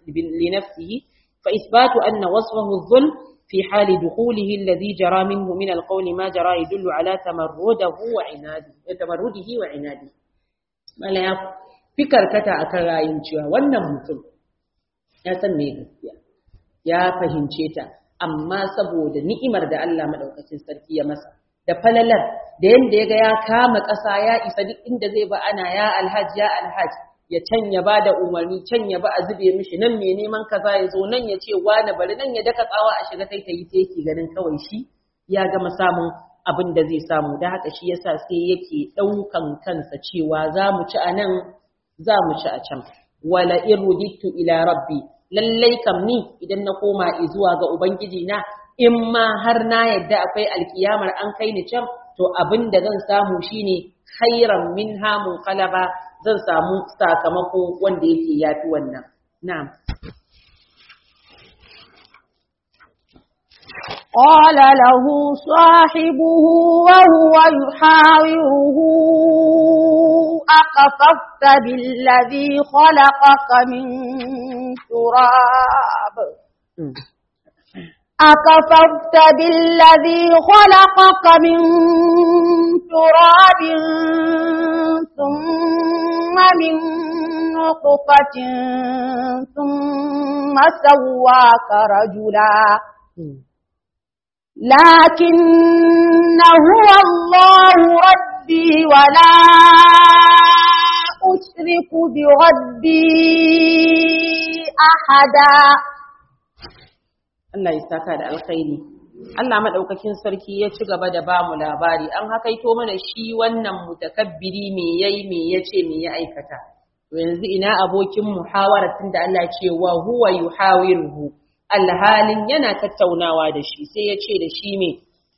li nafsihi fa isbatu anna wasfahu adh-dhulm fi hali dukhulihi alladhi jara minhu min al-qawl ma jara yadullu ala tamarrudihi wa inadihi tamarrudihi wa inadihi malam ya fi karkata akan rayin cewa wannan mutum ya san me gaskiya ya fahimce ta amma saboda ni'imar da Allah madaukakin sarki ya masa da falalar da yanda ya ga ya kama ƙasa ya isa duk inda zai ba ana ya alhaj ya alhaj ya can ya ba da umarni can ya ba a zube mishi nan mai neman kaza ya zo nan ya ce wani bari nan ya daka tsawa a shiga kai ta yi sai yake ganin kawai shi ya gama samun abin da zai samu da haka shi yasa sai yake ɗaukan kansa cewa za mu ci a nan za mu ci a can wala in rudittu ila rabbi lallai kam ni idan na koma zuwa ga ubangiji na in ma har na yadda akwai alkiyamar an kai ni can to abin da zan samu shine khairan min hamun qalaba zan samu sakamako wanda yake yafi wannan na'am قال له صاحبه وهو يحاوره أكفرت بالذي خلقك من تراب أكفرت بالذي خلقك من تراب ثم من نطفة ثم سواك رجلا لكن هو الله ربي ولا أشرك بربي أحدا Allah ya saka da alkhairi Allah madaukakin sarki ya ci gaba da bamu labari an hakaito mana shi wannan mutakabbiri me yayi me yace me ya aikata to yanzu ina abokin muhawaratin da Allah ce wa huwa yuhawiruhu alhalin yana tattaunawa da shi sai ya ce da shi me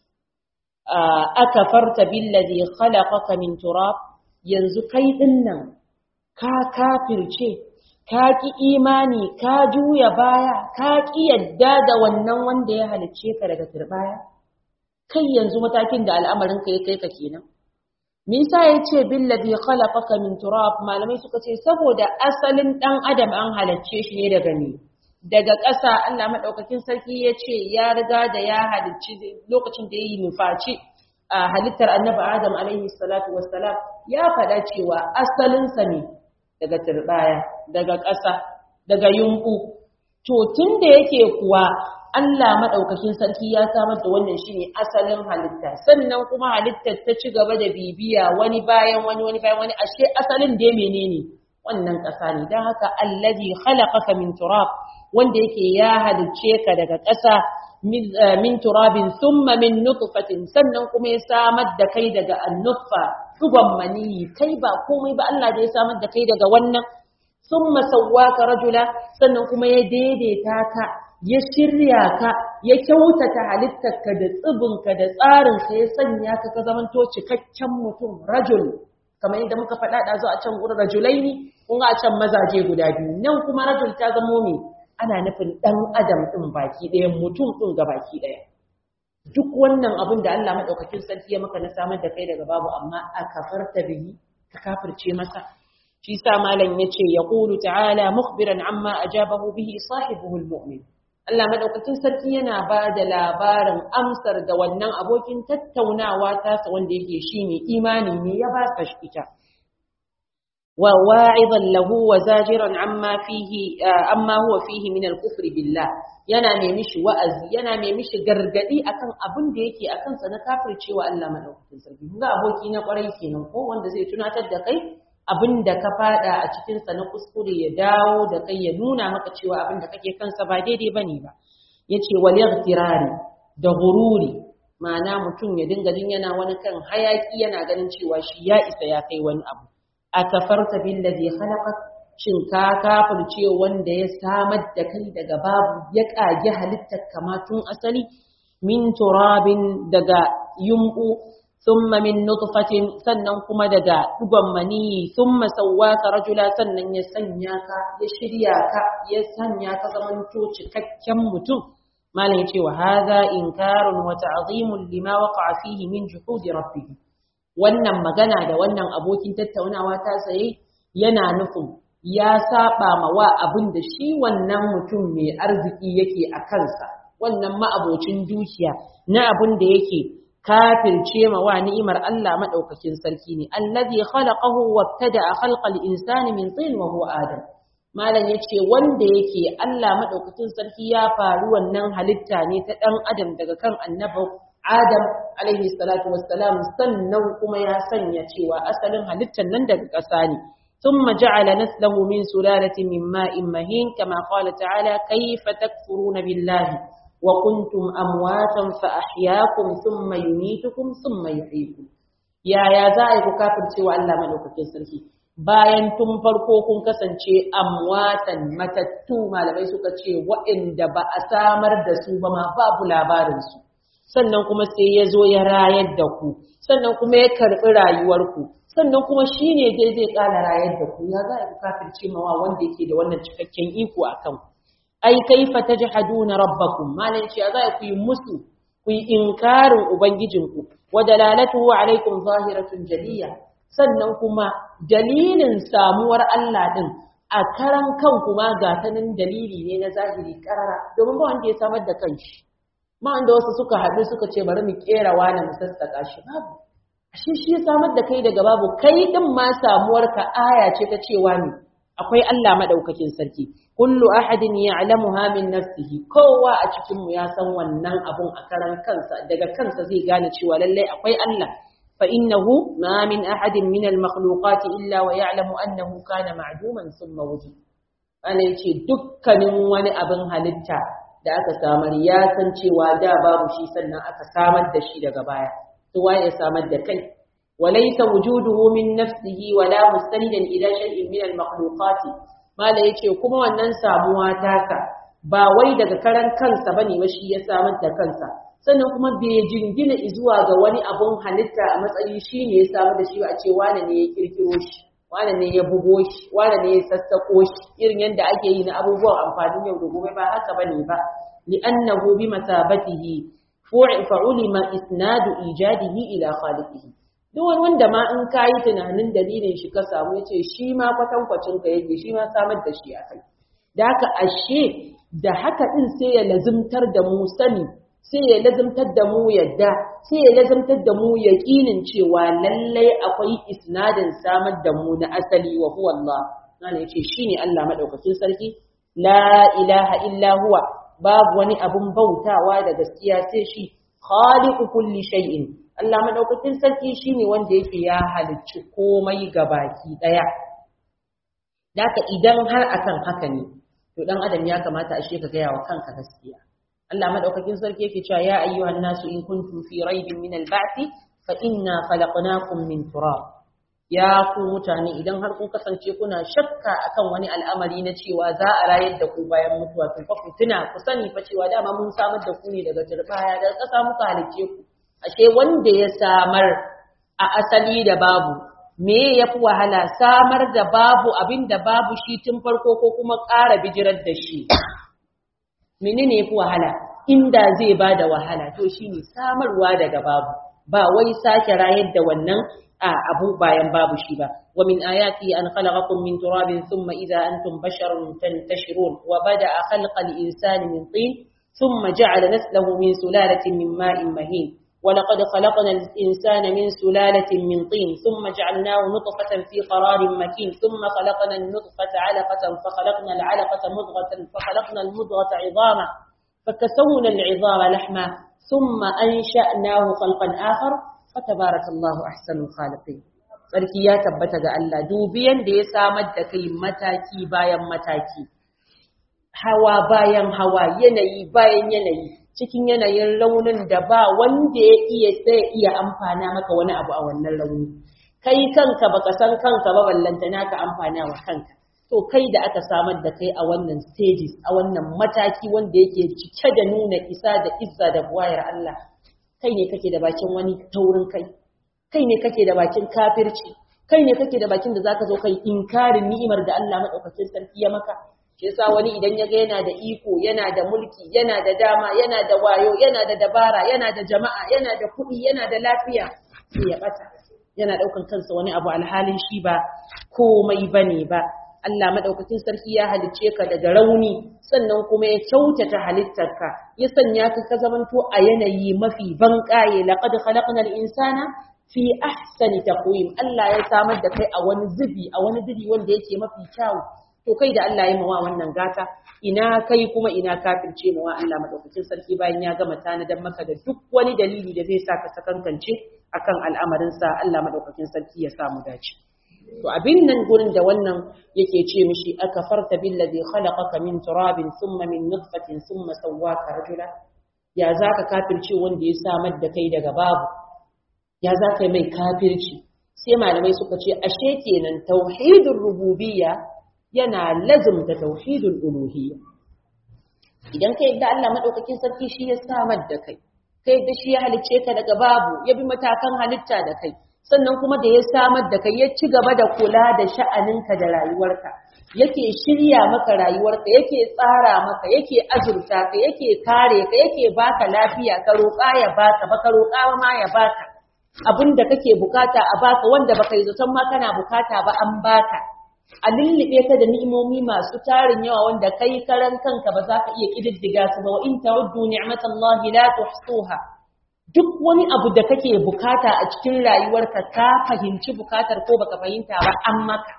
akafarta billazi khalaqaka min turab yanzu kai dinnan ka kafirce ka ki imani ka juya baya ka ki yadda da wannan wanda ya halicce ka daga turbaya kai yanzu matakin da al'amarin ka ya kai ka kenan me yasa yace billazi khalaqaka min turab malamai suka ce saboda asalin dan adam an halicce shi ne daga ni daga ƙasa Allah madaukakin sarki ya ce ya riga da ya halicci lokacin da yayi nufaci a halittar annabi Adam alaihi salatu wassalam ya faɗa cewa asalinsa ne daga turbaya daga ƙasa daga yunku to tun da yake kuwa Allah madaukakin sarki ya samar da wannan shine asalin halitta sannan kuma halittar ta ci gaba da bibiya wani bayan wani wani bayan wani ashe asalin da menene wannan ƙasa ne dan haka allazi khalaqaka min turab wanda yake ya halicce ka daga ƙasa min turabin thumma min nutfatin sannan kuma ya samar da kai daga annutfa dugon maniyi kai ba komai ba Allah da ya samar da kai daga wannan thumma sawwaka rajula sannan kuma ya daidaita ka ya shirya ka ya kyautata halittarka da tsibinka da tsarinka ya sanya ka ka zamanto cikakken mutum rajul kamar yadda muka faɗa da zo a can gurin rajulaini kun ga a can mazaje guda biyu nan kuma rajul ta zamo me ana nufin ɗan adam ɗin baki ɗaya mutum ɗin ga baki ɗaya duk wannan abin da Allah maɗaukakin sarki ya maka na samar da kai daga babu amma a kafarta bihi ka kafirce masa shi sa malam yace yaqulu ta'ala mukhbiran amma ajabahu bihi sahibuhu almu'min Allah madaukakin sarki yana ba da labarin amsar da wannan abokin tattaunawa tasa wanda yake shine imani ne ya ba sa ita wa wa'idan lahu wa zajiran amma fihi amma huwa fihi min al-kufr billah yana ne mishi wa'azi yana ne mishi gargadi akan abin da yake akan sa na kafircewa Allah madaukakin sarki ga aboki na kwarai kenan ko wanda zai tunatar da kai abin da ka fada a cikinsa na kuskure ya dawo da kai ya nuna maka cewa abin da kake kansa ba daidai bane ba yace wal yaghtirari da gururi ma'ana mutum ya dinga jin yana wani kan hayaki yana ganin cewa shi ya isa ya kai wani abu akafarta billazi khalaqak shin ka kafirce wanda ya samar da kai daga babu ya kage halittar kama tun asali min turabin daga yumbu ثم من نطفة sannan kuma daga dugon maniyi thumma sawwaka rajula sannan ya sanya ka ya shirya ka ya sanya ka zamanto cikakken mutum malam yace wa hadha inkarun wa ta'zimun lima waqa'a fihi min juhudi rabbih wannan magana da wannan abokin tattaunawa ta saye yana nufin ya saba ma wa abin da shi wannan mutum mai arziki yake a kansa wannan ma'abocin dukiya na abin da yake kafirce ma wa ni'imar Allah madaukakin sarki ne allazi khalaqahu wabtada'a khalqal insani min tin wa huwa adam malam yace wanda yake Allah madaukakin sarki ya faru wannan halitta ne ta dan adam daga kan annabi Adam alaihi salatu wassalam sannan kuma ya sanya cewa asalin halittar nan daga ƙasa ne ثم جعل نسله من سلالة من ماء مهين كما قال تعالى كيف تكفرون بالله وكنتم أمواتا فأحياكم ثم يميتكم ثم يحييكم يا يا زائر كافر سوى الله ملوكة سركي bayan tun farko kun kasance amwatan matattu malamai suka ce waɗanda ba a samar da su ba ma babu labarinsu sannan kuma sai ya zo ya rayar da ku sannan kuma ya karɓi rayuwarku sannan kuma shi ne dai zai ƙara rayar da ku ya za a kafirce mawa wanda yake da wannan cikakken iko a kan ai kaifa tajhaduna rabbakum malan shi za ku yi musu ku yi inkarin ubangijinku wa dalalatuhu alaikum zahiratun jaliya sannan kuma dalilin samuwar Allah din a karan kanku ma ga tanin dalili ne na zahiri karara domin ba wanda ya samar da kanshi ma wanda wasu suka haɗu suka ce bari mu kera wani mu sassaka shi babu ashe shi ya samar da kai daga babu kai din ma samuwar ka aya ce ta cewa ne akwai Allah madaukakin sarki kullu ahadin ya'lamuha min nafsihi kowa a cikin mu ya san wannan abun a karan kansa daga kansa zai gane cewa lallai akwai Allah fa innahu ma min ahadin min al makhluqat illa wa ya'lamu annahu kana ma'duman thumma wujid ana yace dukkanin wani abin halitta da aka samar ya san cewa da babu shi sannan aka samar da shi daga baya to waye samar da kai وليس وجوده من نفسه ولا مستندا الى شيء من المخلوقات mala yace kuma wannan samuwa taka ba wai daga karan kansa bane ba shi ya samar da kansa sannan kuma bai jingina zuwa ga wani abun halitta a matsayi shine ya samar da shi ba a ce wane ne ya kirkiro shi wane ne ya bugo shi wane ne ya sassako shi irin yadda ake yi na abubuwan amfanin yau da gobe ba haka bane ba li'annahu bi masabatihi fa'ulima isnadu ijadihi ila khaliqihi duk wani wanda ma in ka yi tunanin dalilin shi ka samu ya ce shi ma kwatankwacin ka yake shi ma samar da shi a kai da haka ashe da haka din sai ya lazimtar da mu sani sai ya lazimtar da mu yadda sai ya lazimtar da mu yaƙinin cewa lallai akwai isnadin samar da mu na asali wa huwa Allah nan ya ce shine Allah madaukakin sarki la ilaha illa huwa babu wani abun bautawa da gaskiya sai shi khaliqu kulli shay'in Allah madaukakin sarki shine wanda yake ya halicci komai gabaki daya daka idan har akan haka ne to to dan adam ya kamata ashe ka gaya wa kanka gaskiya Allah madaukakin sarki yake cewa ya ayyuhan nasu in kuntum fi raibin min al-ba'thi fa inna khalaqnakum min turab ya ku mutane idan har kun kasance kuna shakka akan wani al'amari na cewa za a rayar da ku bayan mutuwa to fa ku tuna ku sani fa cewa dama mun samar da ku ne daga turbaya daga ƙasa muka halicce ku ashe wanda ya samar a asali da babu me ya fi wahala samar da babu abin da babu shi tun farko ko kuma ƙara bijirar da shi menene ya fi wahala inda zai ba da wahala to shi ne samarwa daga babu ba wai sake rayar da wannan a abu bayan babu shi ba wa min ayati an khalaqakum min turabin thumma idza antum basharun tantashirun wa bada'a khalqal insani min tin thumma ja'ala naslahu min sulalatin min ma'in mahin ولقد خلقنا الإنسان من سلالة من طين ثم جعلناه نطفة في قرار مكين ثم خلقنا النطفة علقة فخلقنا العلقة مضغة فخلقنا المضغة عظاما فكسونا العظام لحما ثم أنشأناه خلقا آخر فتبارك الله أحسن الخالقين sarki ya tabbata ga Allah dubiyan da ya samar da kai mataki bayan mataki hawa bayan hawa yanayi bayan yanayi cikin yanayin raunin da ba wanda ya iya sai iya amfana maka wani abu a wannan rauni kai kanka baka san kanka ba ballantana ka amfana wa kanka to kai da aka samar da kai a wannan stages a wannan mataki wanda yake cike da nuna isa da izza da buwayar Allah kai ne kake da bakin wani taurin kai kai ne kake da bakin kafirci kai ne kake da bakin da zaka zo kai inkarin ni'imar da Allah madaukakin sarki ya maka shi yasa wani idan ya ga yana da iko yana da mulki yana da dama yana da wayo yana da dabara yana da jama'a yana da kuɗi yana da lafiya sai ya bata yana daukan kansa wani abu alhalin shi ba komai bane ba Allah madaukakin sarki ya halicce ka daga rauni sannan kuma ya kyautata halittarka ya sanya ka ka zamanto a yanayi mafi banƙaye laqad khalaqnal insana fi ahsani taqwim Allah ya samar da kai a wani zubi a wani zubi wanda yake mafi kyau to kai da Allah ya mawa wannan gata ina kai kuma ina kafirce mawa Allah madaukakin sarki bayan ya gama tanadan maka da duk wani dalili da zai sa ka sakankance akan al'amarin sa Allah madaukakin sarki ya samu dace to abin nan gurin da wannan yake ce mishi akafarta billazi khalaqaka min turabin thumma min nutfatin thumma sawwaka rajula ya zaka kafirce wanda ya samar da kai daga babu ya zaka mai kafirci sai malamai suka ce ashe kenan tauhidur rububiyya yana lazumta tauhidul uluhiyya idan kai da Allah madaukakin sarki shi ya samar da kai kai da shi ya halicce ka daga babu ya bi matakan halitta da kai sannan kuma da ya samar da kai ya ci gaba da kula da sha'aninka da rayuwarka yake shirya maka rayuwarka yake tsara maka yake azurta ka yake kare ka yake baka lafiya ka roƙa ya baka ba ka roƙa ma ya baka abin da kake bukata a baka wanda baka yi zaton ma kana bukata ba an baka a lullube ka da ni'imomi masu tarin yawa wanda kai karan kanka ba za ka iya kididdiga su ba wa in ta'uddu ni'matallahi la tuhsuha duk wani abu da kake bukata a cikin rayuwarka ka fahimci bukatar ko baka fahimta ba an maka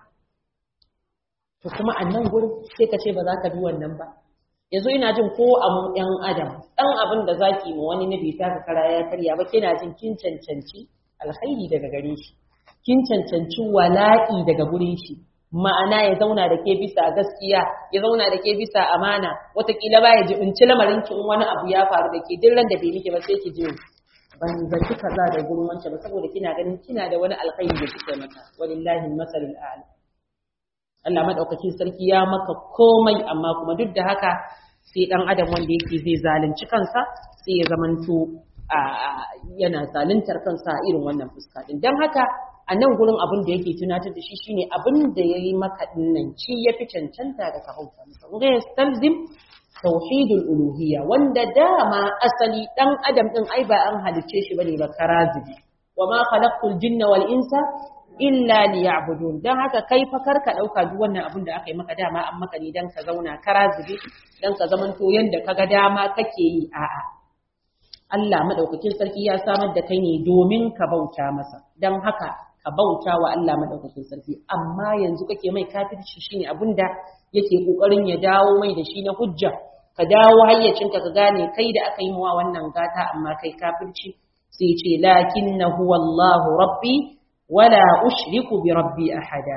to kuma a nan gurin sai ka ce ba za ka bi wannan ba yanzu ina jin ko a mu ɗan adam ɗan abin da zaki ma wani na bai taka kara ya karya ba kina jin kin cancanci alkhairi daga gare shi kin cancanci wala'i daga gurin shi ma'ana ya zauna da ke bisa gaskiya ya zauna da ke bisa amana watakila ba ya jibinci lamarin ki in wani abu ya faru da ke duk ran da bai miki ba sai ki je ban zaki kaza da gurin wancan ba saboda kina ganin kina da wani alkhairi da kike mata walillahi masalul a'la Allah madaukakin sarki ya maka komai amma kuma duk da haka sai dan adam wanda yake zai zalunci kansa sai ya zamanto yana zaluntar kansa irin wannan fuska din dan haka a nan gurin abin da yake tunatar da shi shine abin da ya yi maka dinnan ci ya fi cancanta da ka bauta masa wanda ya stalzim tauhidul uluhiyya wanda dama asali dan adam din ai ba an halicce shi bane ba karazibi wa ma khalaqtul jinna wal insa illa liya'budun dan haka kai fa karka dauka duk wannan abin da aka yi maka dama an maka ne dan ka zauna karazibi dan ka zamanto yanda kaga dama kake yi a'a Allah madaukakin sarki ya samar da kai ne domin ka bauta masa dan haka ka bauta wa Allah madaukakin sarki amma yanzu kake mai kafirci shine abinda yake kokarin ya dawo mai da shi na hujja ka dawo hayyacinka ka gane kai da aka yi wa wannan gata amma kai kafirci sai ce lakinnahu wallahu rabbi wala ushriku bi rabbi ahada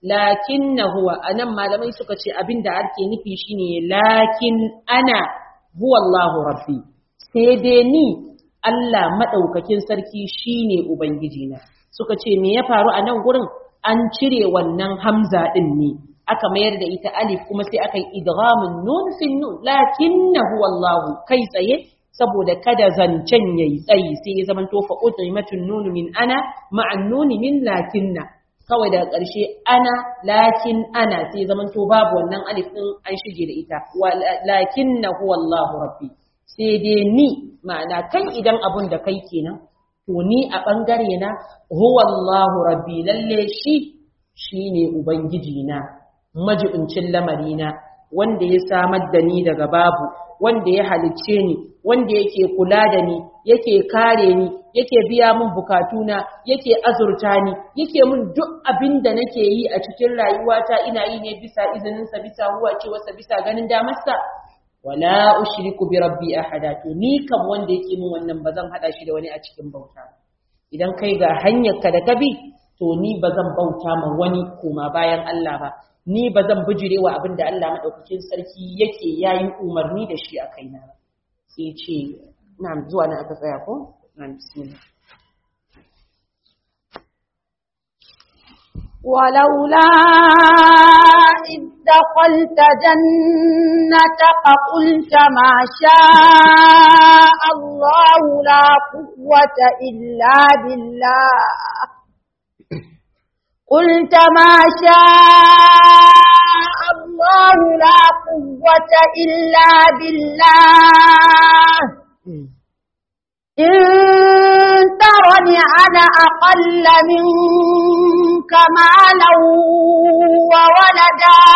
lakinna huwa anan malamai suka ce abinda ake nufi shine lakin ana huwa Allahu rabbi sai dai ni Allah madaukakin sarki shine ubangiji na suka ce me ya faru a nan gurin an cire wannan hamza din ne aka mayar da ita alif kuma sai aka yi idghamun nun fin nun lakinnahu wallahu kai tsaye saboda kada zancen yayi tsayi sai ya zamanto fa utaimatun nun min ana ma'an nun min lakinna kawai daga ƙarshe ana lakin ana sai ya zamanto babu wannan alif din an shige da ita lakinnahu wallahu rabbi sai dai ni ma'ana kai idan abun da kai kenan to ni a bangare na huwallahu rabbi lalle shi shine ubangiji na majibincin lamarina wanda ya samar da ni daga babu wanda ya halicce ni wanda yake kula da ni yake kare ni yake biya min bukatuna yake azurta ni yake min duk abin da nake yi a cikin rayuwata ina yi ne bisa izininsa bisa huwa cewarsa bisa ganin damarsa wala ushriku bi rabbi ahada to ni kam wanda yake min wannan bazan hada shi da wani a cikin bauta idan kai ga hanyar ka da ka bi to ni bazan bauta ma wani koma bayan Allah ba ni bazan bijirewa abin da Allah madaukakin sarki yake yayi umarni da shi a kaina sai ce na'am zuwa nan aka tsaya ko na'am bismillah ولولا إذ دخلت جنتك قلت ما شاء الله لا قوة إلا بالله قلت ما شاء الله لا قوة إلا بالله إن ترني أنا أقل منك مالا وولدا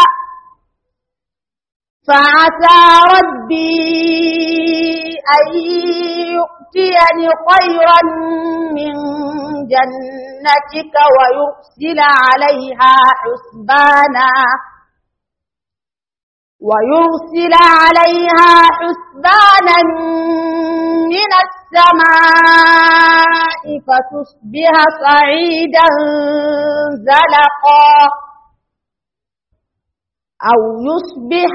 فعسى ربي أن يؤتيني خيرا من جنتك ويرسل عليها حسبانا ويرسل عليها حسبانا من السماء فتصبح صعيدا زلقا أو يصبح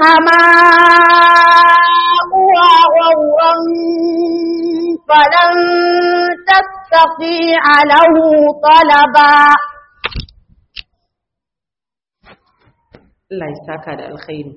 ماؤها غورا فلن تستطيع له طلبا Allah ya saka da alkhairi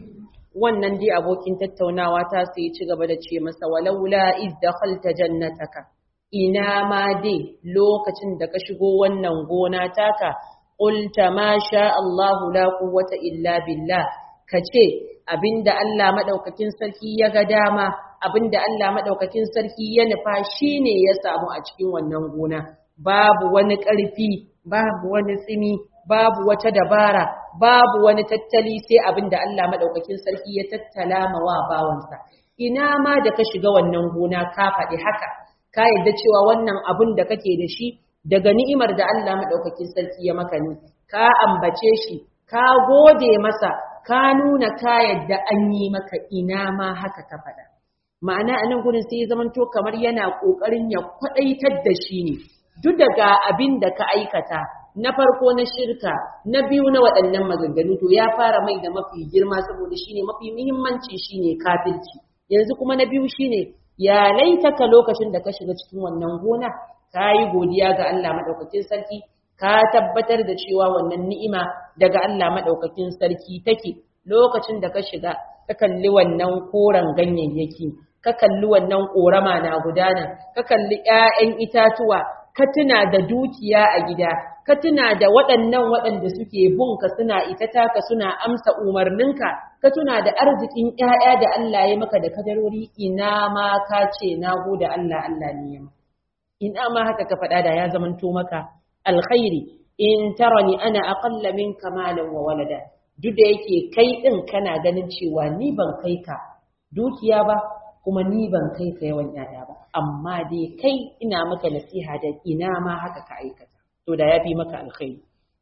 wannan dai abokin tattaunawa ta sai ci gaba da ce masa walaula iz dakhalta jannataka ina ma dai lokacin da ka shigo wannan gona taka qulta ma sha Allah la quwwata illa billah kace abinda Allah madaukakin sarki ya ga dama abinda Allah madaukakin sarki ya nufa shine ya samu a cikin wannan gona babu wani ƙarfi babu wani tsimi babu wata dabara babu wani tattali sai abin da Allah madaukakin sarki ya tattala ma wa bawansa ina ma da ka shiga wannan gona ka faɗi haka ka yadda cewa wannan abin da kake da shi daga ni'imar da Allah madaukakin sarki ya maka ne ka ambace shi ka gode masa ka nuna ka yadda an yi maka ina ma haka ka faɗa ma'ana a nan gurin sai ya zamanto kamar yana ƙoƙarin ya kwaɗaitar da shi ne duk daga abin da ka aikata na farko na shirka na biyu na waɗannan maganganu to ya fara mai da mafi girma saboda shine mafi muhimmanci shine kafirci yanzu kuma na biyu shine ya laitaka lokacin da ka shiga cikin wannan gona ka yi godiya ga Allah madaukakin sarki ka tabbatar da cewa wannan ni'ima daga Allah madaukakin sarki take lokacin da ka shiga ka kalli wannan koren ganyayyaki ka kalli wannan korama na gudana ka kalli 'ya'yan itatuwa ka tuna da dukiya a gida ka tuna da waɗannan waɗanda suke bunka suna ita taka suna amsa umarninka ka tuna da arzikin ƴaƴa da Allah ya maka da kadarori ina ma ka ce na gode Allah Allah ne ya ina ma haka ka faɗa da ya zamanto maka alkhairi in tarani ana aqalla minka malan wa walada duk da yake kai din kana ganin cewa ni ban kai ka dukiya ba kuma ni ban kai ka yawan ƴaƴa ba amma dai kai ina maka nasiha da ina ma haka ka aikata to da yafi maka alkhairi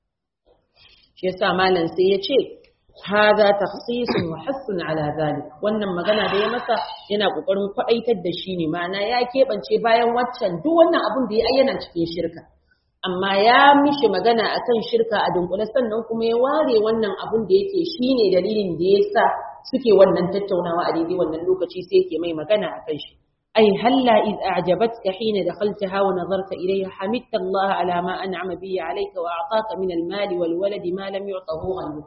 shi yasa malam sai ya ce hada takhsisun wa hassun ala zalik wannan magana da ya masa yana kokarin kwadaitar da shi ne ma'ana ya keɓance bayan waccan duk wannan abun da ya ayyana cikin shirka amma ya mishi magana akan shirka a dunkule sannan kuma ya ware wannan abun da yake shine dalilin da yasa suke wannan tattaunawa a daidai wannan lokaci sai yake mai magana akan shi ai halla id a'jabatka hina dakhaltaha wa nazarta ilayha hamidta Allah ala ma an'ama bihi alayka wa a'taka min al-mali wal waladi ma lam yu'tahu ghayruhu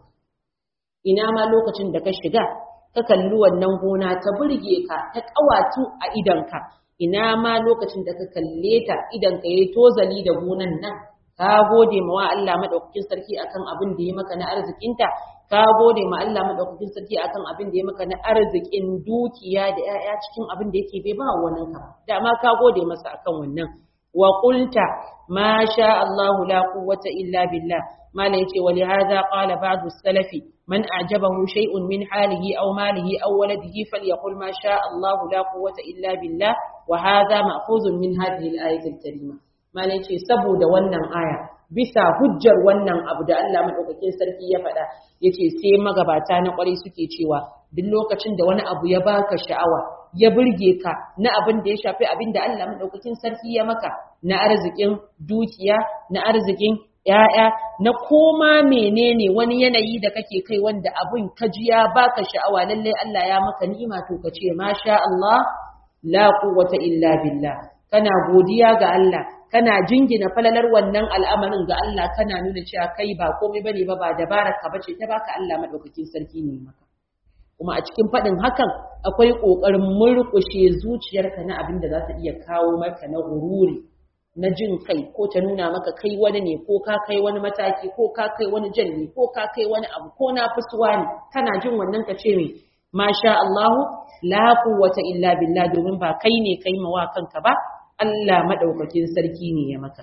ina ma lokacin da ka shiga ka kalli wannan gona ta burge ka ta kawatu a idanka ina ma lokacin da ka kalle ta idan ka yi tozali da gonan nan ka gode ma wa Allah madaukakin sarki akan abin da ya maka na arzikinta ka gode ma Allah madaukakin sarki akan abin da ya maka na arzikin dukiya da 'ya'ya cikin abin da yake bai ba wannan ka da ma ka gode masa akan wannan wa qulta ma sha Allah la quwwata illa billah mala yace wa lihadha qala ba'du salafi man a'jabahu shay'un min halihi aw malihi aw waladihi falyaqul ma sha Allah la quwwata illa billah wa hadha ma'khuzun min hadhihi al-ayati al-karima mala yace saboda wannan aya bisa hujjar wannan abu da Allah madaukakin sarki ya faɗa yace sai magabata na kwarai suke cewa duk lokacin da wani abu ya baka sha'awa ya burge ka na abin da ya shafi abin da Allah madaukakin sarki ya maka na arzikin dukiya na arzikin ‘ya'ya na koma menene wani yanayi da kake kai wanda abin ka ji ya baka sha'awa lalle Allah ya maka ni'ima to ka ce masha Allah la quwwata illa billah kana godiya ga Allah kana jingina falalar wannan al'amarin ga Allah kana nuna cewa kai ba komai bane ba ba dabarar ka bace ta baka Allah madaukakin sarki ne maka kuma a cikin faɗin hakan akwai ƙoƙarin murƙushe zuciyarka na abin da za ta iya kawo maka na gururi na jin kai ko ta nuna maka kai wani ne ko ka kai wani mataki ko ka kai wani jalli ko ka kai wani abu ko na fusuwa ne kana jin wannan ka ce mai masha Allahu la quwwata illa billah domin ba kai ne kai mawa kanka ba Allah madaukakin sarki ne ya maka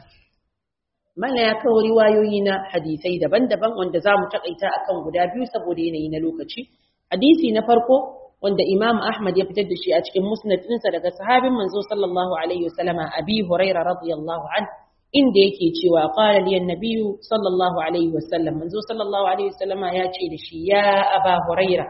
Mala ya kawo riwayoyi na hadisai daban-daban wanda za mu taƙaita akan guda biyu saboda yanayi na lokaci. Hadisi na farko wanda Imam Ahmad ya fitar da shi a cikin musnad ɗinsa daga sahabin manzo sallallahu alaihi wasallama Abi Hurairah radiyallahu an inda yake cewa qala li annabiyyu sallallahu alaihi wasallam manzo sallallahu alaihi wasallama ya ce da shi ya Aba Hurairah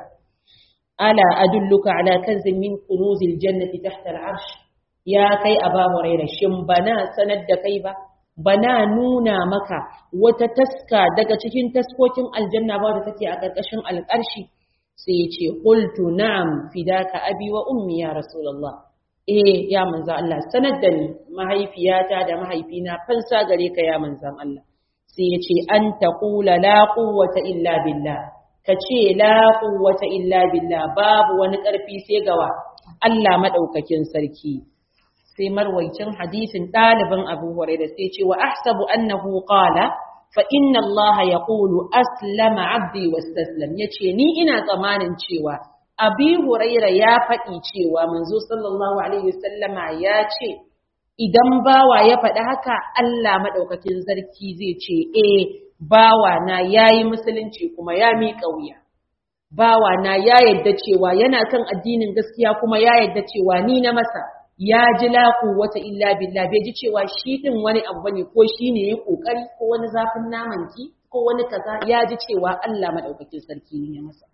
ala adulluka ala kanzin min kunuzil jannati tahta al-arsh ya kai Aba Hurairah shin bana sanar da kai ba bana nuna maka wata taska daga cikin taskokin aljanna ba da take a ƙarƙashin alƙarshi sai ya ce qultu na'am fidaka abi wa ummi ya rasulullah eh ya manzo Allah sanar da ni mahaifiyata da mahaifina fansa gare ka ya manzon Allah sai ya ce an taqula la quwwata illa billah ka ce la quwwata illa billah babu wani ƙarfi sai gawa Allah madaukakin sarki sai marwaicin hadisin ɗalibin Abu Hurairah sai ce wa ahsabu annahu qala fa inna Allah yaqulu aslama abdi wastaslam yace ni ina tsamanin cewa Abi Hurairah ya faɗi cewa manzo sallallahu alaihi wasallama ya ce idan bawa ya faɗi haka Allah madaukakin sarki zai ce eh bawa na yayi musulunci kuma ya miƙa wuya bawa na ya yadda cewa yana kan addinin gaskiya kuma ya yadda cewa ni na masa ya ji laku wata illa billah bai ji cewa shi din wani abu bane ko shi ne ya kokari ko wani zafin naman ki ko wani kaza ya ji cewa Allah madaukakin sarki ne ya masa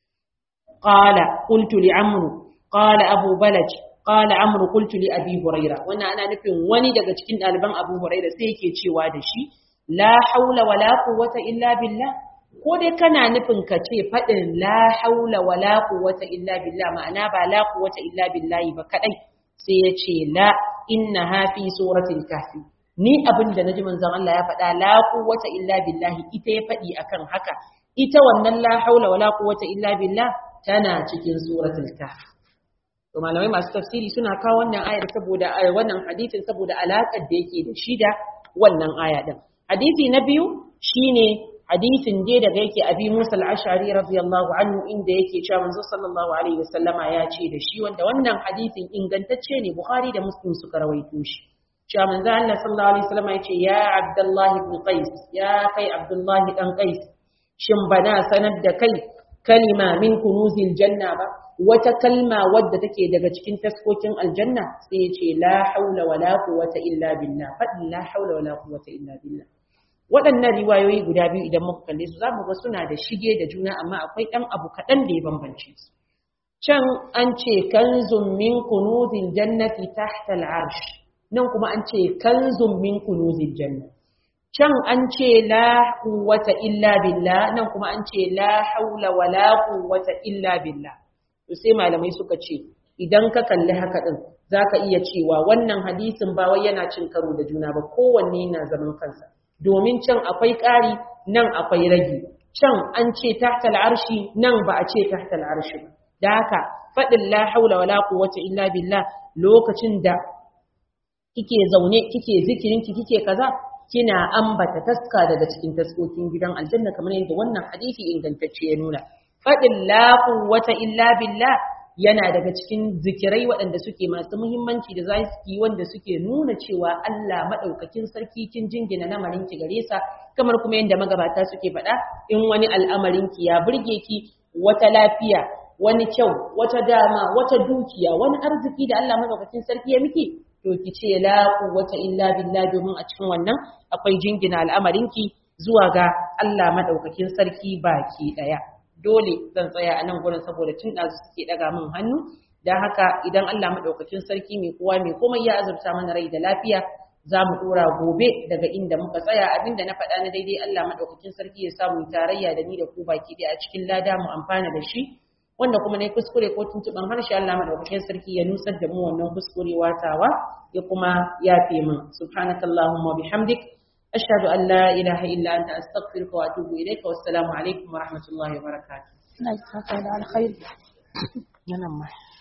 qala qultu li amru qala abu balaj qala amru qultu li abi huraira wannan ana nufin wani daga cikin ɗaliban abu huraira sai yake cewa da shi la haula wala quwwata illa billah ko dai kana nufin ka ce faɗin la haula wala quwwata illa billah ma'ana ba la quwwata illa billahi ba kadai sai ya ce la inna hafi suratul kahfi ni abin da naji manzon Allah ya faɗa la quwwata illa billahi ita ya faɗi akan haka ita wannan la haula wala quwwata illa billah tana cikin suratul kahfi to malamai masu tafsiri suna kawo wannan ayar saboda wannan hadisin saboda alaƙar da yake da shi da wannan aya din hadisi na biyu shine hadisin dai daga yake abi Musa al-Ash'ari radiyallahu anhu inda yake cewa manzo sallallahu alaihi wasallama ya ce da shi wanda wannan hadisin ingantacce ne Bukhari da Muslim suka rawaito shi cewa manzo Allah sallallahu alaihi wasallama ya ce ya Abdullah ibn Qais ya kai Abdullah dan Qais shin bana sanar da kai kalima min kunuzil janna ba wata kalma wadda take daga cikin taskokin aljanna sai ya ce la haula wala quwwata illa billah fadin la haula wala quwwata illa billah waɗannan riwayoyi guda biyu idan muka kalle su za mu ga suna da shige da juna amma akwai ɗan abu kaɗan da ya bambance su can an ce kanzun min kunuzil jannati tahta al'arsh nan kuma an ce kanzun min kunuzil janna can an ce la quwwata illa billah nan kuma an ce la haula wala quwwata illa billah to sai malamai suka ce idan ka kalli haka din zaka iya cewa wannan hadisin ba wai yana cin karo da juna ba kowanne yana zaman kansa domin can akwai ƙari nan akwai ragi can an ce tahta al'arshi nan ba a ce tahta al'arshi ba da haka faɗin la haula wala quwwata illa billah lokacin da kike zaune kike zikirinki kike kaza kina ambata taska daga cikin taskokin gidan aljanna kamar yadda wannan hadisi ingantacce ya nuna faɗin la quwwata illa billah yana daga cikin zikirai waɗanda suke masu muhimmanci da za su yi wanda suke nuna cewa Allah maɗaukakin sarki kin jingina lamarin ki gare sa kamar kuma yadda magabata suke faɗa in wani al'amarin ki ya burge ki wata lafiya wani kyau wata dama wata dukiya wani arziki da Allah maɗaukakin sarki ya miki to ki ce la quwwata illa billah domin a cikin wannan akwai jingina al'amarin ki zuwa ga Allah maɗaukakin sarki baki ɗaya. dole zan tsaya a nan gurin saboda tun ɗazu suke ɗaga min hannu don haka idan Allah maɗaukakin sarki mai kowa mai komai ya azurta mana rai da lafiya za mu ɗora gobe daga inda muka tsaya abinda na faɗa na daidai Allah maɗaukakin sarki ya samu tarayya da ni da ku baki ɗaya a cikin lada mu amfana da shi wanda kuma na kuskure ko tuntuɓen harshe Allah maɗaukakin sarki ya nusar da mu wannan kuskure watawa ya kuma yafe min subhanakallahumma bihamdik أشهد أن لا إله إلا أنت أستغفرك وأتوب إليك والسلام عليكم ورحمة الله وبركاته. لا يسعدك على خير. نعم